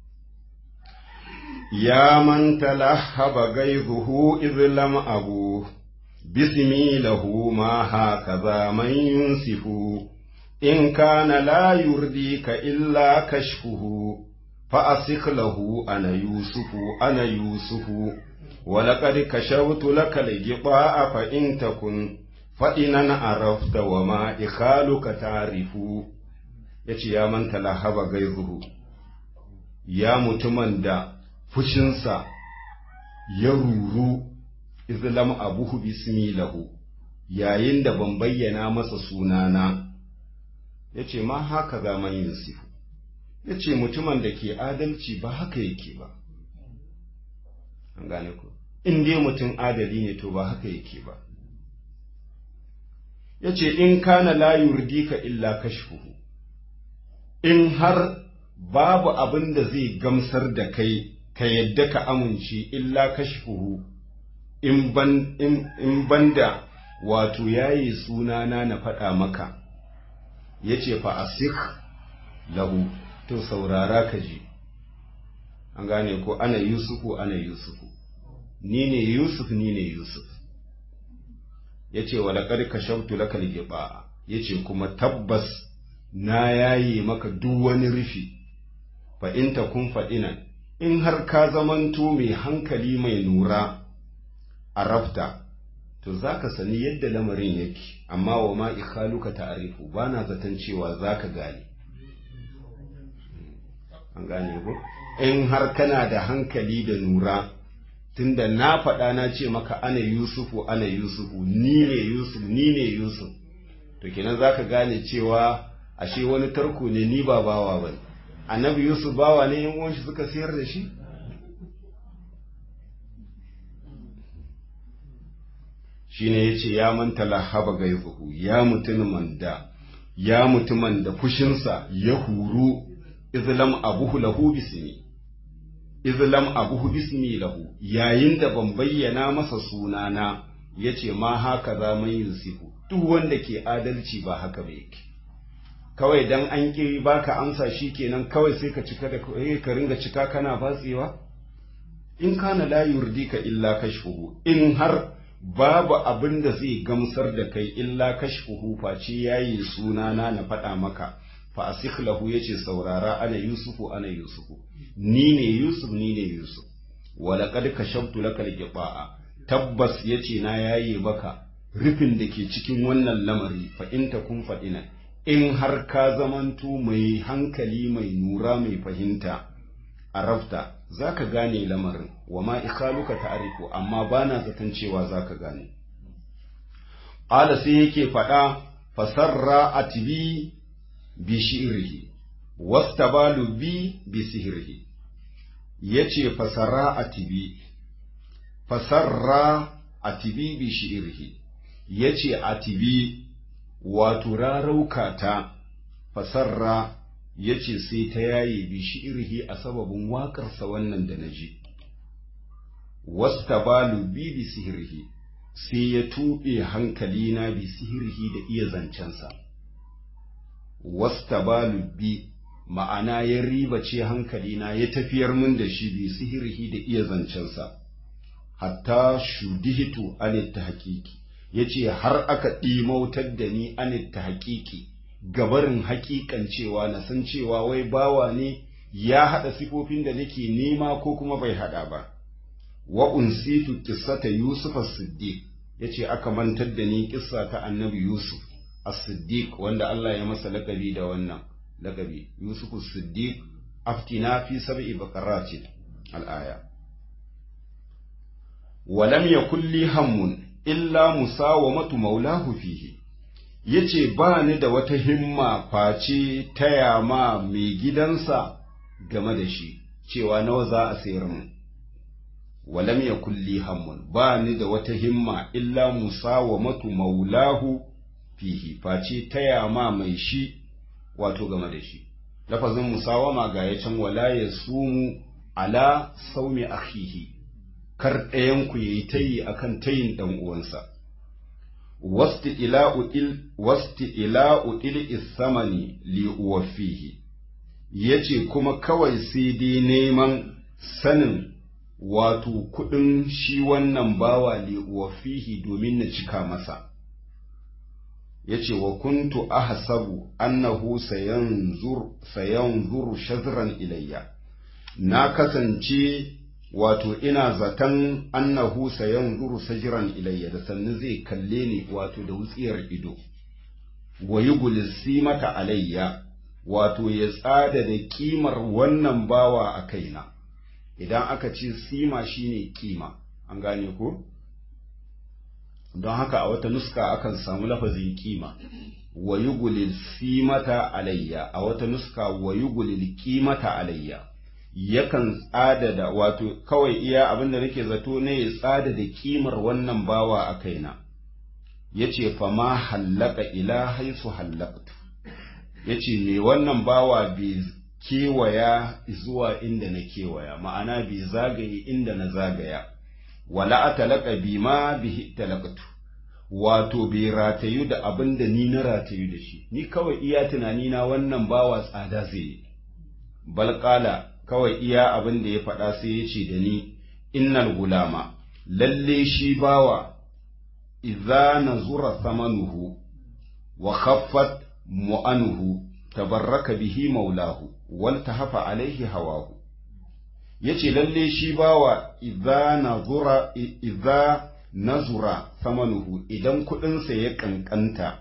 ya man talahaba gaizuhu idh lam abu bismi lahu ma hakaza man yunsifu in kana la yurdika illa kashfuhu fa asik lahu ana yusufu ana yusufu ولقد كشفت لك الجباء فإن تكن faɗinan arafta wa ma ikhaluka ta'rifu yace ya manta lahaba gairuhu ya mutumin da fushinsa ya ruru izlam abuhu bismi lahu yayin da ban bayyana masa sunana yace ma haka ga man yusufu yace mutumin da ke adalci ba haka yake ba an gane ku in dai mutum adali ne to ba haka yake ba ya ce in kana la yurdika illa kashfuhu in har babu abin da zai gamsar da kai ka yadda ka amince illa kashfuhu in ban in banda wato yayi sunana na faɗa maka yace fa asik lahu to saurara ka ji an gane ko ana yusufu ana yusufu ni ne yusuf ni ne yusuf ya ce wa laƙar ka shautu laka ligiba ya ce kuma tabbas na yaye maka duk wani rufi fa in ta kun faɗinan in har ka zamanto mai hankali mai nura a rafta to za ka sani yadda lamarin yake amma wa ma ikhaluka ta'arifu ba na zaton cewa za ka gane an gane ko in har kana da hankali da nura tunda na faɗa na ce maka ana yusufu ana yusufu ni ne yusuf ni ne yusuf to kenan zaka gane cewa ashe wani tarko ne ni ba bawa bane annabi yusuf bawa ne yan uwan shi suka sayar da shi shine yace ya manta lahaba gaizuhu ya mutumin da ya mutumin da fushinsa ya huru izlam abuhu lahu bismi izlam abuhu bismi lahu yayin da ban bayyana masa sunana yace ma haka za man yusifu duk wanda ke adalci ba haka ba yake kawai dan an ƙi baka amsa shi kenan kawai sai ka cika da ka ringa cika kana batsewa in kana la yurdika illa kashfuhu in har babu abin da zai gamsar da kai illa kashfuhu face yayi sunana na faɗa maka fa asikh lahu yace saurara ana yusufu ana yusufu ni ne yusuf ni ne yusuf walaqad kashaftu lakal qiba'a tabbas yace na yaye maka rufin da ke cikin wannan lamari fa in takun fadina in har ka zamanto mai hankali mai nura mai fahimta arafta zaka gane lamarin wa ma ikhaluka ta'rifu amma bana zaton cewa zaka gane qala sai yake faɗa fasarra atbi bi shi'rihi wastabalu bi bi sihrihi yace fasarra atibi fasarra atibi bi shi'rihi yace atibi wato rarauka ta fasarra yace sai ta yaye bi shi'rihi a sababin waƙarsa wannan da naji wastabalu bi bi sihrihi sai ya tuɓe hankalina bi sihrihi da iya zancensa wastabalu bi ma'ana ya ribace hankalina ya tafiyar min da shi bi sihirhi da iya zancensa hatta shudihitu anit tahqiqi yace har aka ɗimautar da ni anit tahqiqi gabarin haƙiƙan cewa na san cewa wai bawa ne ya haɗa sifofin da nake nema ko kuma bai haɗa ba wa unsitu qissata yusuf as-siddiq yace aka mantar da ni kissa ta annabi yusuf as-siddiq wanda Allah ya masa lakabi da wannan lakabi yusuf as-siddiq aftina fi sab'i baqaratin al-aya wa lam yakul li hammun illa musawamatu maulahu fihi yace ba ni da wata himma face taya ma mai gidansa game da shi cewa nawa za a sayar mu walam yakul li hammun ba ni da wata himma illa musawamatu maulahu fihi face taya ma mai shi wato game da shi lafazin musawama ga ya can wala ya sumu ala saumi akhihi kar ɗayan ku yayi tayi akan tayin dan uwansa wasti ila'u il wasti ila'u il isamani li uwafihi yace kuma kawai sai dai neman sanin wato kuɗin shi wannan bawa li uwafihi domin na cika masa yace wa kuntu ahsabu annahu sayanzur sayanzur shazran ilayya na kasance wato ina zaton annahu sayanzuru sajran ilayya da sannu zai kalle ni wato da wutsiyar ido wa yugulisi mata alayya wato ya tsada da kimar wannan bawa a kaina idan aka ce sima shine kima an gane ko don haka a wata nuska akan samu lafazin kima wa yugulil simata alayya a wata nuska wa yugulil kimata alayya yakan tsada da wato kawai iya abin da nake zato ne ya tsada da kimar wannan bawa a kaina yace fa ma hallaka ila haisu hallaktu yace me wannan bawa bai kewaya zuwa inda na kewaya ma'ana bai zagaye inda na zagaya wala atalaka bima bihi talaqtu wato bai ratayu da abin da ni na ratayu da shi ni kawai iya tunani na wannan bawa tsada zai yi balqala kawai iya abin da ya faɗa sai ya ce da ni innal gulama lalle shi bawa idza nazura thamanuhu wa khaffat mu'anuhu tabarraka bihi maulahu wal tahafa alaihi hawahu yace lalle shi bawa idza nazura idza nazura samanuhu idan kudinsa ya kankanta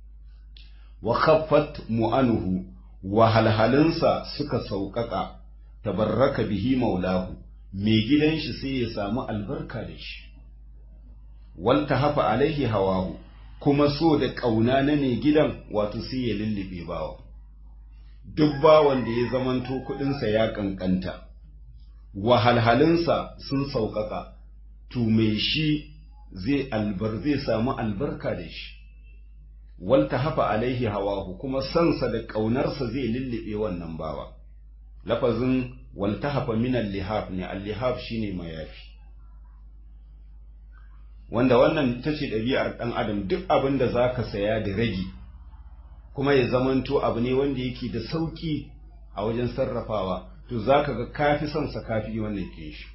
wa khaffat mu'anuhu wa halhalinsa suka sauƙaƙa tabarraka bihi maulahu mai gidan shi sai ya samu albarka da shi wal tahafa alaihi hawahu kuma so da ƙauna na mai gidan wato sai ya lullube bawa duk bawan da ya zamanto kuɗinsa ya kankanta wahalhalinsa sun sauƙaƙa, to mai shi zai albar zai samu albarka da shi, walta hafa alaihi hawahu kuma sansa da ƙaunarsa zai lullube wannan bawa. Lafazin walta hafa minan lihaf ne, al-lihaf shi ne mayafi. Wanda wannan ta ce ɗabi'ar ɗan adam duk abin da za ka saya da ragi, kuma ya zamanto abu ne wanda yake da sauki a wajen sarrafawa to za ka ga kafi son sa kafi wannan kin shi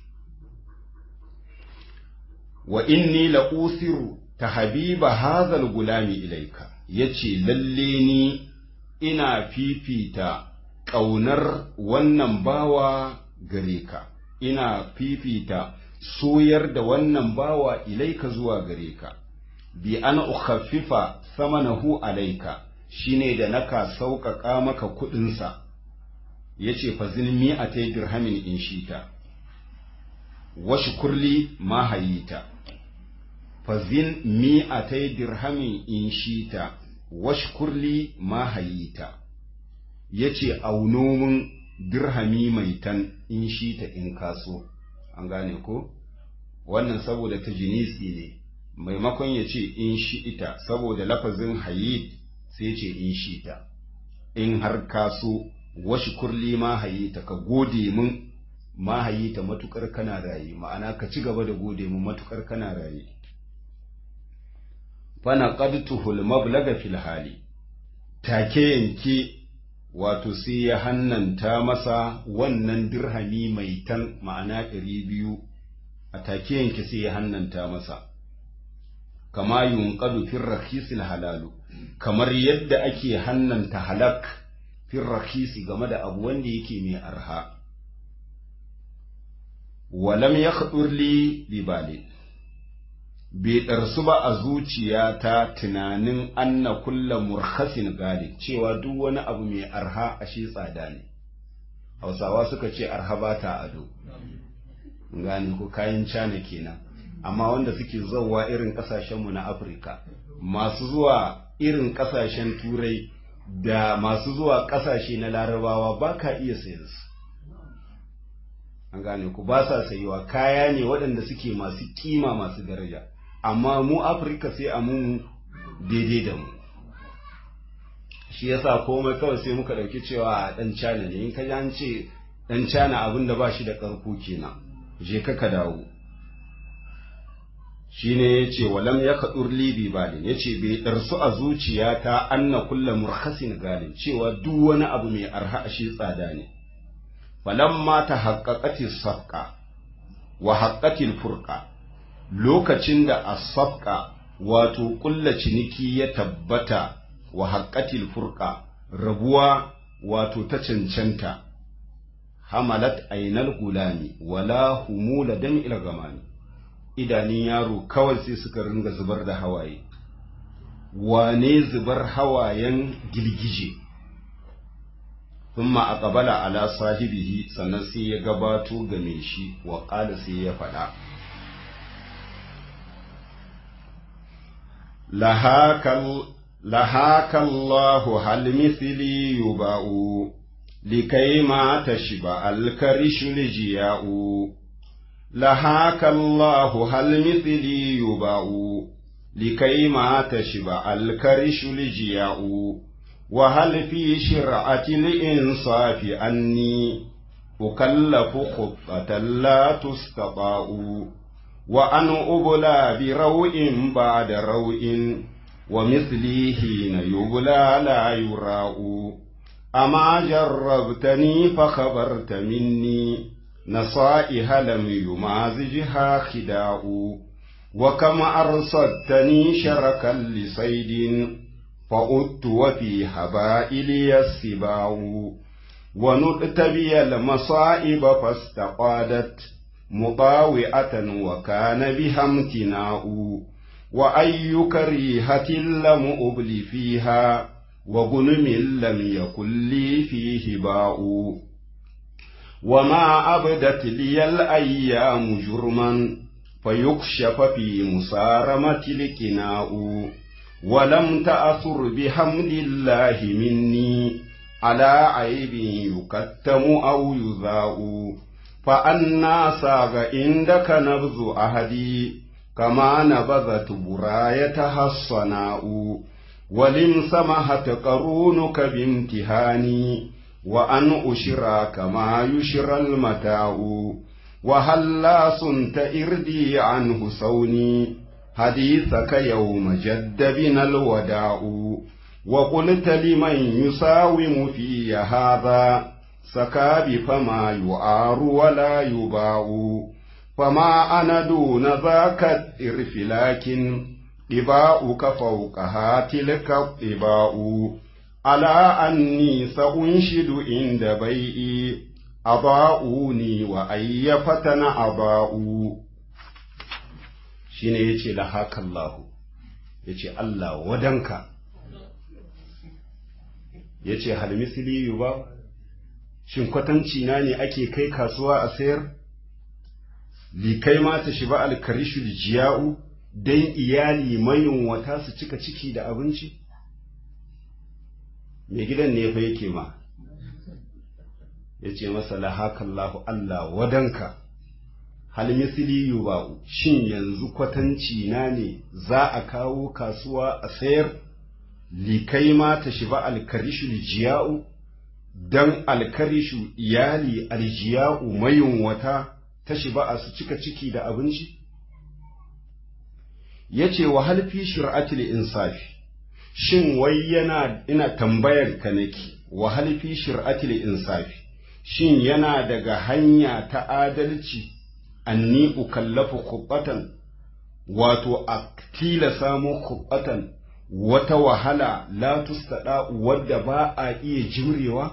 wa inni la usiru ta habiba hazal gulami ilaika yace lalle ni ina fifita ƙaunar wannan bawa gare ka ina fifita soyar da wannan bawa ilaika zuwa gare ka bi an ukhaffifa samanahu alaika shine da naka sauƙaƙa maka kuɗinsa yace fa zinmi a ta dirhamin in shita wa shukurli ma hayita fa zin mi a ta dirhamin in shita wa shukurli ma hayita yace aunomin dirhami mai tan in shita in kaso an gane ko wannan saboda ta jinisi ne maimakon ya ce in shi ita saboda lafazin hayit sai ce in shi ta in har kaso washi kurli ma hayita ka gode min ma hayita matukar kana raye ma'ana ka ci gaba da gode min matukar kana raye fana qadtuhul mablaga fil hali take yanke wato sai ya hannanta masa wannan dirhami mai tan ma'ana ɗari biyu a take yanke sai ya hannanta masa kama yunqadu fir rakhisil halalu kamar yadda ake hannanta halak fir rakhisi game da abu wanda yake mai arha walam yakhdur li bi bali bai ɗarsu ba a zuciyata tunanin anna kulla murkhasin gali cewa duk wani abu mai arha ashe tsada ne hausawa suka ce arha ba ta ado gane ko kayan cana kenan amma wanda suke zauwa irin kasashenmu na afirka masu zuwa irin kasashen turai da masu zuwa kasashe na larabawa ba ka iya sayan su an gane ku ba sa sayiwa kaya ne waɗanda suke masu kima masu daraja amma mu afirka sai a mun daidai da mu shi yasa komai kawai sai muka ɗauki cewa a ɗan cana ne in ka ji an ce ɗan cana abin da ba shi da ƙarko kenan je ka ka dawo shine yace walam ya kadur libi balin yace bai darsu a zuciyata anna kullu murkhasin galin cewa duk wani abu mai arha a shi tsada ne falamma ta haqqaqati safqa wa haqqati furqa lokacin da as-safqa wato kulla ciniki ya tabbata wa haqqati furqa rabuwa wato ta cancanta hamalat ainal gulami wala humula dam'il gamani idanun yaro kawai sai suka ringa zubar da hawaye wane zubar hawayen girgije thumma aqbala ala sahibihi sannan sai ya gabato game shi wa qala sai ya faɗa lahakal lahakallahu hal mithli yuba'u likai ma tashba al-karishu lijiya'u لهاك الله هل مثلي يباع لكي ما تشبع الكرش لجياء وهل في شرعة الإنصاف أني أكلف خطة لا تستطاع وأن أبلى بروء بعد روء ومثلي حين يبلى لا يراء أما جربتني فخبرت مني نصائح لم يمازجها خداع وكم أرصدتني شركا لصيد فأدت وفي هبائلي السباع ونؤت بي المصائب فاستقادت مطاوئة وكان بها امتناء وأي كريهة لم أبل فيها وغنم لم يكن لي فيه باء وما أبدت لي الأيام جرما فيكشف في مسارمة الكناء ولم تأثر بحمد الله مني على عيب يكتم أو يذاء فأنا ساغ عندك نبذ أهدي كما نبذت برايتها الصناء ولم سمحت قرونك بامتهاني وأن أشرى كما يشرى المتاع وهلا صنت إردي عنه سوني حديثك يوم جد بنا الوداع وقلت لمن يساوم في هذا سكاب فما يعار ولا يباع فما أنا دون ذاك الإرف لكن طباؤك فوقها تلك الطباء ألا أني سأنشد عند بيئي أضاؤوني وأي فتن أضاؤوا shine yace la haka Allah yace Allah wadanka yace hal misli yuba shin kwatanci na ne ake kai kasuwa a sayar li kai ma ta shiba alkarishul jiya'u dan iyali mayunwata su cika ciki da abinci mai gidan ne fa yake ma yace masa la haka Allah Allah wadanka hal misli yuba'u shin yanzu kwatanci na ne za a kawo kasuwa a sayar likai ma ta shiba alkarishu jiya'u dan alkarishu iyali aljiya'u mayunwata ta shiba a su cika ciki da abinci yace wa hal fi shir'atil insafi shin wai yana ina tambayar ka nake wa hal fi shir'atil insafi shin yana daga hanya ta adalci anni ukallafu khubbatan wato a tilasa mu khubbatan wata wahala la tustada wadda ba a iya jurewa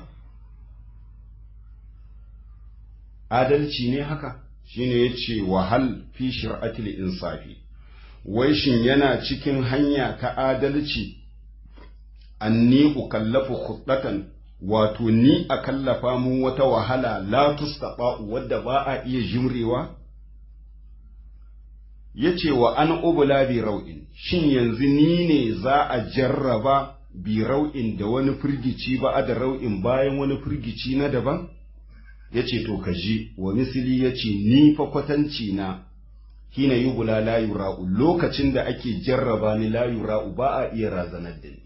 adalci ne haka shine yace wahal fi shir'atil insafi wai shin yana cikin hanya ta adalci anni ukallafu khubbatan wato ni a kallafa mun wata wahala la tustada wadda ba a iya jurewa ya ce wa an ubula bi rau'in shin yanzu ni ne za a jarraba bi rau'in da wani firgici ba a da rau'in bayan wani firgici na daban ya ce to ka ji wa misili ya ce ni fa kwatanci na hina yi bula layu ra'u lokacin da ake jarraba ni layu ra'u ba a iya razanar da ni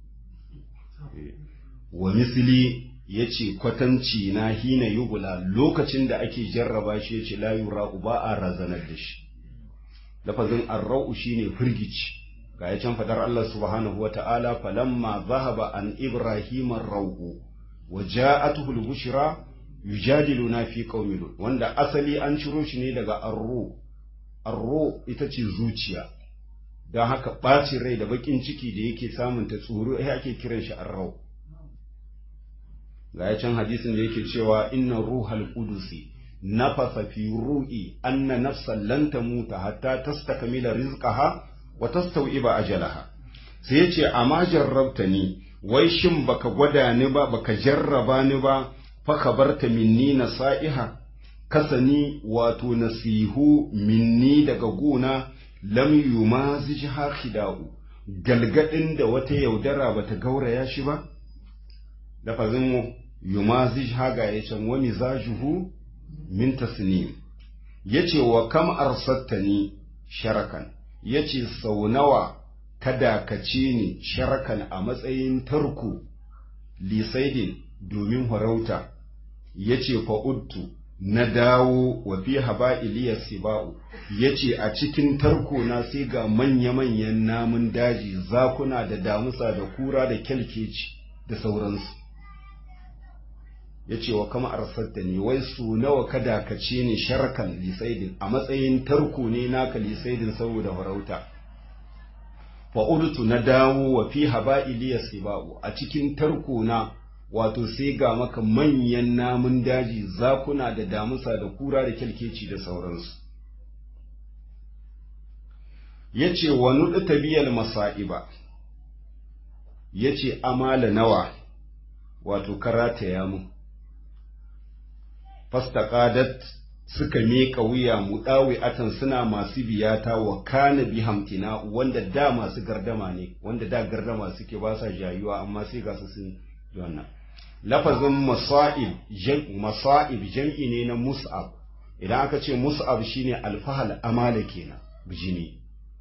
wa misili ya ce kwatanci na hina yi bula lokacin da ake jarraba shi ya ce layu ra'u ba a razanar da shi lafazin arra'u shine firgici ga ya can fadar Allah subhanahu wata'ala falamma zahaba an ibrahim ar-rau'u wa ja'atuhu al-bushra yujadiluna fi qaumi lut wanda asali an ciro shi ne daga arru arru ita ce zuciya don haka ɓacin rai da bakin ciki da yake samun ta tsoro ai ake kiran shi arrau ga ya can hadisin da yake cewa inna ruhal qudusi nafasa fi ru'i anna nafsan lan tamuta hatta tastakmila rizqaha wa tastawiba ajalaha sai yace amma jarrabta ni wai shin baka gwada ni ba baka jarraba ni ba fa kabarta minni nasaiha kasani wato nasihu minni daga gona lam yumazijha khida'u galgadin da wata yaudara bata gauraya shi ba lafazin yumazijha ga yacen wa mizajuhu min tasnim yace wa kam arsattani sharakan yace sau nawa ka dakace ni sharakan a matsayin tarko lisaidin domin farauta yace fa'udtu na dawo wa fi haba'iliya siba'u yace a cikin tarko na sai ga manya-manyan namun daji zakuna da damusa da kura da kyalkeci da sauransu ya ce wa kama arsatta ne wai su nawa ka dakace ni sharkan lisaidin a matsayin tarko ne naka lisaidin saboda farauta fa'udutu na dawo wa fi haba'iliya siba'u a cikin tarko na wato sai ga maka manyan namun daji zakuna da damusa da kura da kyalkeci da sauransu ya ce wa nuɗi tabiyar masa'iba ya ce amala nawa wato karata ya mu fastaqadat suka miƙa wuya mu ɗawi atan suna masu biyata wa kana bi hamtina wanda da masu gardama ne wanda da gardama suke ba sa jayuwa amma sai ga su sun wannan lafazin masa'ib masa'ib jam'i ne na mus'ab idan aka ce mus'ab shine alfahal amala kenan bijini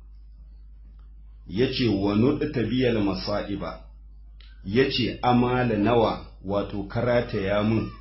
yace wa nudta biyal masa'iba yace amala nawa wato karata ya mun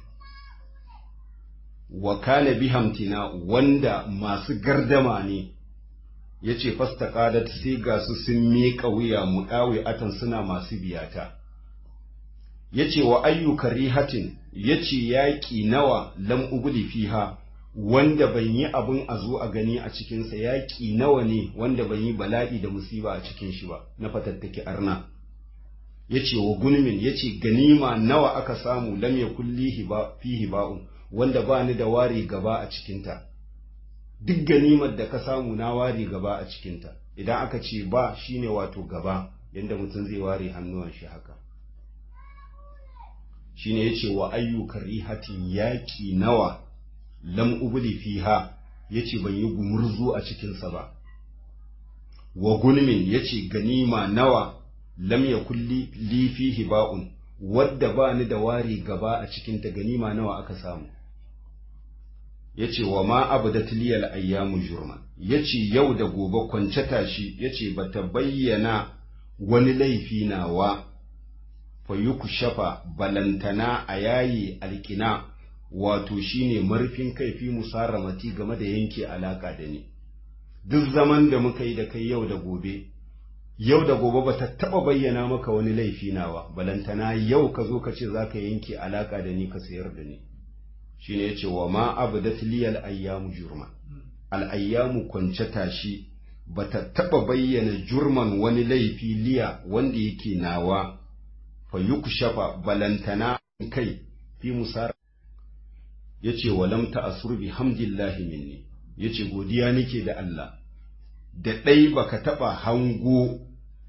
wa kana bihamtina wanda masu gardama ne ya ce fasta ƙadat sai ga su sun miƙa wuya mu ɗawe atan suna masu biyata ya ce wa ayyuka rihatin ya ce yaƙi nawa lam ubuli fiha wanda ban yi abin a zo a gani a cikinsa yaƙi nawa ne wanda ban yi bala'i da musiba a cikin shi ba na fatattaki arna ya ce wa gunmin ya ce ganima nawa aka samu lam ya kulli fihi ba'un wanda ba ni da ware gaba a cikinta duk ganimar da ka samu na ware gaba a cikinta idan aka ce ba shine wato gaba yadda mutum zai ware hannuwan shi haka shine ya ce wa ayyukan rihatin yaƙi nawa lam ubuli fiha ya ce ban yi gumurzu a cikinsa ba wa gulmin ya ce ganima nawa lam ya kulli li fihi ba'un wadda ba ni da ware gaba a cikinta ganima nawa aka samu ya ce wa ma abu da tiliyar ayyamu jurman ya ce yau da gobe kwance tashi ya ce ba ta bayyana wani laifi nawa fa yuku shafa balantana a yayi alkina wato shine marfin kaifi musaramati game da yanke alaka da ni duk zaman da muka yi da kai yau da gobe yau da gobe ba ta taɓa bayyana maka wani laifi nawa balantana yau ka zo ka ce za ka yanke alaka da ni ka sayar da ni shine yace wa ma abdat liyal ayyamu jurma al ayyamu kwance tashi bata taba bayyana jurman wani laifi liya wanda yake nawa fa yukshafa balantana kai fi musar yace walam ta'asur bi hamdillahi minni yace godiya nake da Allah da dai baka taba hango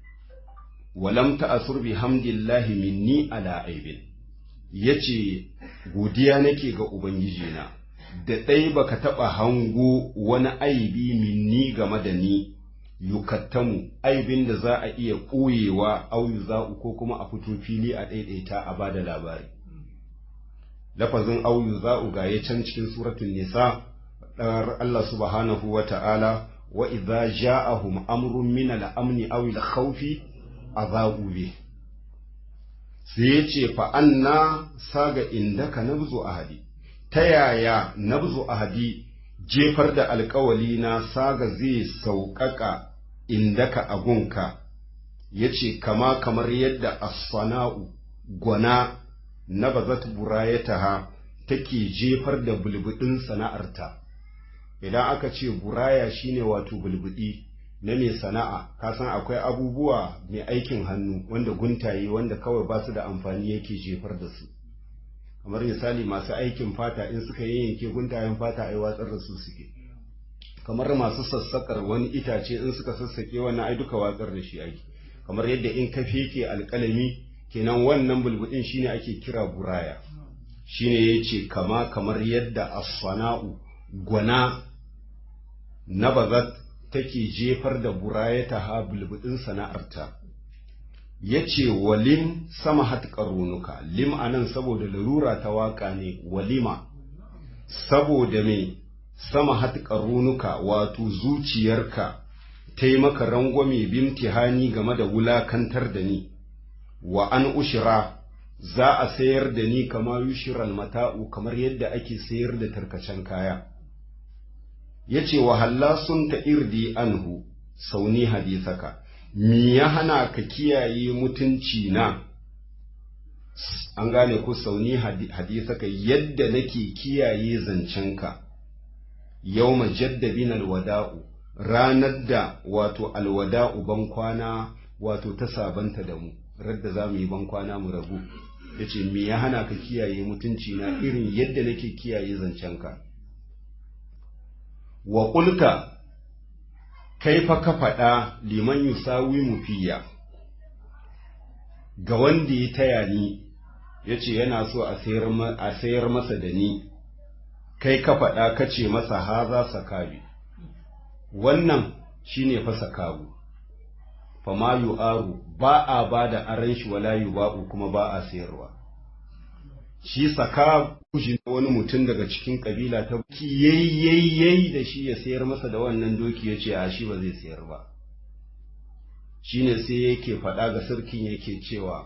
walam ta'asur bi hamdillahi minni ala aibin ya ce godiya nake ga Ubangijina, da ɗai baka taɓa hango wani aibi minni game da ni, yukattamu aibin da za a iya ɓoyewa auyu za'u ko kuma a fito fili a ɗaiɗaita a ba da labari. Lafazin auyu za'u ga ya can cikin suratun nisa, ɗar Allah subhanahu wa ta'ala, wa idza ja'ahum amrun min al-amni aw al-khawfi azau bih sai ya ce fa'anna saga inda ka nabzu ahadi, ta yaya nabzu ahadi jefar da alkawali na saga zai sauƙaƙa inda ka agunka, ya ce kama kamar yadda asfana'u gwana na bazat burayataha take jefar da bulbuɗin sana'arta. Idan aka ce buraya shine wato bulbuɗi. na mai sana'a ka san akwai abubuwa mai aikin hannu wanda guntaye wanda kawai ba su da amfani yake jefar da su kamar misali masu aikin fata in suka yanke guntayen fata ai watsar da su suke kamar masu sassakar wani itace in suka sassake wannan ai duka watsar da shi ake kamar yadda in ka feke alƙalami kenan wannan bulbudin shine ake kira buraya shine yace kama kamar yadda as-sana'u gwana nabazat take jefar da burayata ha bulbudin sana'arta ya ce walim sama hat ƙarunuka lim anan saboda larura ta waƙa ne walima saboda me sama hat ƙarunuka wato zuciyarka ta yi maka rangwame bimtihani game da wulakantar da ni wa an ushira za a sayar da ni kama yushiral mata'u kamar yadda ake sayar da tarkacen kaya ya ce wa halla sun ta irdi anhu sauni hadisaka mi ya hana ka kiyaye mutunci na an gane ku sauni hadisaka yadda nake kiyaye zancenka yau majaddabin alwada'u ranar da wato alwada'u ban kwana wato ta sabanta da mu radda za mu yi ban kwana mu rabu ya ce mi ya hana ka kiyaye mutunci na irin yadda nake kiyaye zancenka wa ƙulka kai fa ka faɗa liman yusawi mufiya ga wanda ya taya ni ya ce yana so a sayar masa da ni kai ka faɗa ka ce masa haza sakabi wannan shine fa sakabu fa ma yu'aru ba a ba da aran shi wala yuba'u kuma ba a sayarwa shi saka kushi wani mutum daga cikin kabila ta ki yayyayyai da shi ya sayar masa da wannan doki ya ce a shi ba zai sayar ba shine sai yake faɗa ga sarkin yake cewa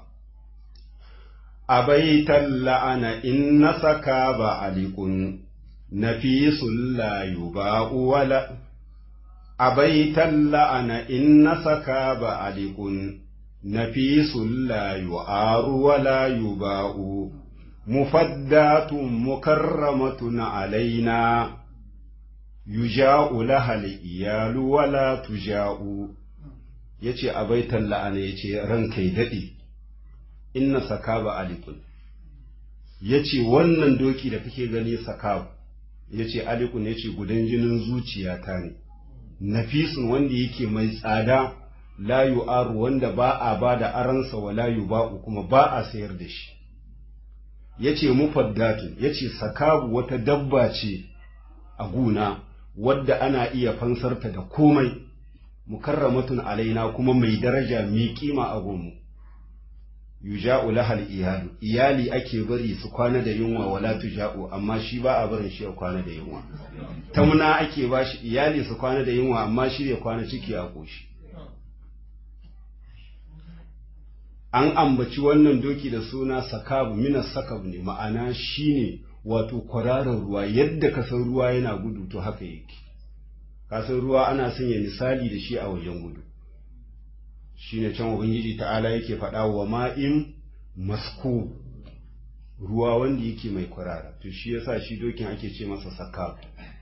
abaitan la'ana in na saka ba alikun nafisul la yuba'u wala abaitan la'ana inna saka ba alikun nafisun la yu'aru wa la yuba'u mufaddatun mukarramatun alaina yuja'u lahal iyalu wa la tuja'u yace abaitan la'ana yace ranka ya dade inna saka ba alikun yace wannan doki da kake gani saka yace alikun yace gudan jinin zuciyata ne nafisun wanda yake mai tsada la yu'aru wanda ba a ba da aransa wa la yuba'u kuma ba a sayar da shi yace mufaddatun yace sakabu wata dabba ce a guna wadda ana iya fansarta da komai mukarramatun alaina kuma mai daraja mai kima a gomu yuja'u lahal iyalu iyali ake bari su kwana da yunwa wala tuja'u amma shi ba a barin shi ya kwana da yunwa tamna ake ba shi iyali su kwana da yunwa amma shi ya kwana ciki a koshi an ambaci wannan doki da suna sakabu minas sakab ne ma'ana shine wato kwararar ruwa yadda kasan ruwa yana gudu to haka yake kasan ruwa ana sanya misali da shi a wajen gudu shine can ubangiji ta'ala yake faɗa wa ma'in masku ruwa wanda yake mai kwarara to shi yasa shi dokin ake ce masa sakab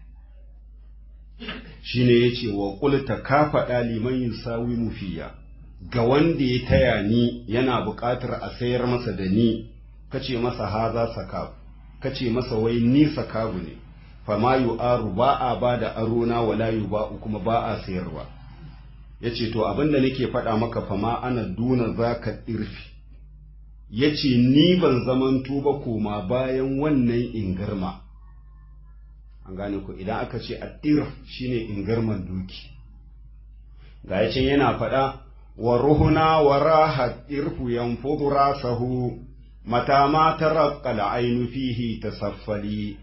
shine yace wa qulta ka faɗa liman yusawi mufiya ga wanda ya taya ni yana buƙatar a sayar masa da ni kace masa haza sakab kace masa wai ni sakabu ne fama yu'aru ba a ba da arona wala yuba'u kuma ba a sayarwa yace to abinda nake faɗa maka fama ana duna zaka irfi yace ni ban zamanto ba koma bayan wannan ingarma an gane ku idan aka ce addir shine ingarman doki ga yacin yana faɗa wa ruhuna wa rahat irfu yanfudu rasahu mata ma taraqqa al-ainu fihi tasaffali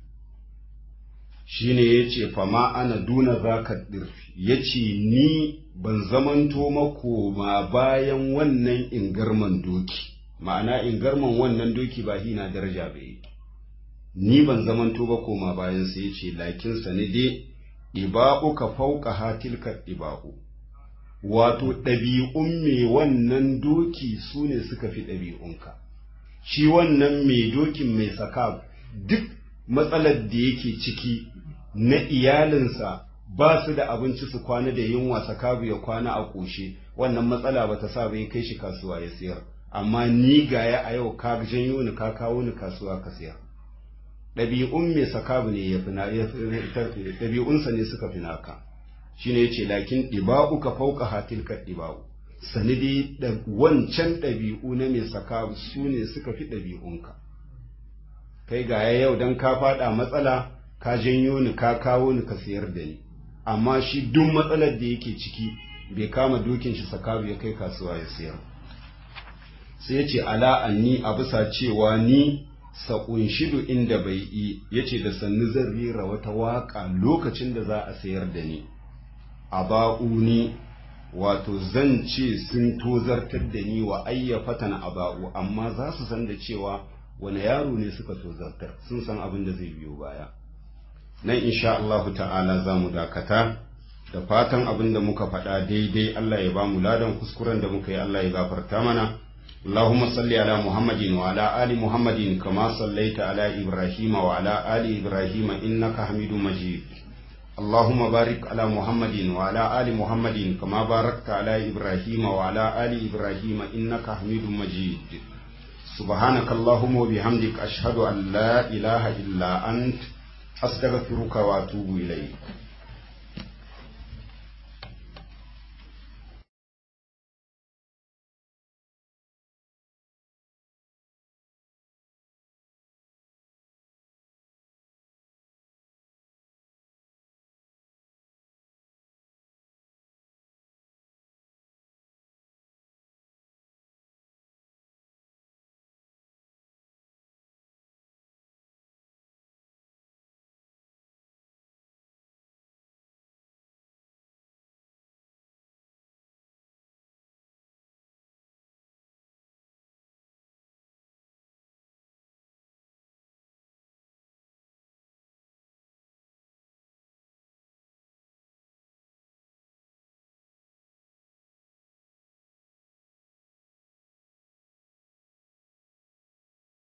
shine yace fa ma ana duna zaka dirfi yace ni ban zamanto makoma bayan wannan ingarman doki ma'ana ingarman wannan doki ba hina daraja bai ni ban zamanto ba koma bayan sai yace lakin sanide diba'u ka fauka hatilka diba'u wato ɗabi'un mai wannan doki su ne suka fi ɗabi'unka shi wannan mai dokin mai saka duk matsalar da yake ciki na iyalinsa ba su da abinci su kwana da yunwa sakabu ya kwana a ƙoshe wannan matsala ba ta sa bai kai shi kasuwa ya sayar amma ni gaya a yau ka janyo ni ka kawo ni kasuwa ka sayar ɗabi'un mai sakabu ne ya fi ɗabi'unsa ne suka fi naka shine yace lakin ɗiba'u ka fauka hatilka ɗiba'u sani dai wancan ɗabi'u na mai saka su ne suka fi ɗabi'unka kai ga yau don ka faɗa matsala ka janyo ni ka kawo ni ka sayar da ni amma shi duk matsalar da yake ciki bai kama dokin shi sakabu ya kai kasuwa ya sayar sai ya ce ala anni a bisa cewa ni saƙunshidu inda bai yi ya ce da sannu zan rera wata waƙa lokacin da za a sayar da ni a ba'uni wato zan ce sun tozartar da ni wa ayyafatan a ba'u amma za su san da cewa wani yaro ne suka tozartar sun san abin da zai biyo baya nan insha Allah ta'ala za mu dakata da fatan abin da muka faɗa daidai Allah ya ba mu ladan kuskuren da muka yi Allah ya gafarta mana اللهم صل على محمد وعلى آل محمد كما صليت على إبراهيم وعلى آل إبراهيم إنك حميد مجيد اللهم بارك على محمد وعلى آل محمد كما باركت على إبراهيم وعلى آل إبراهيم إنك حميد مجيد سبحانك اللهم وبحمدك أشهد أن لا إله إلا أنت أستغفرك وأتوب إليك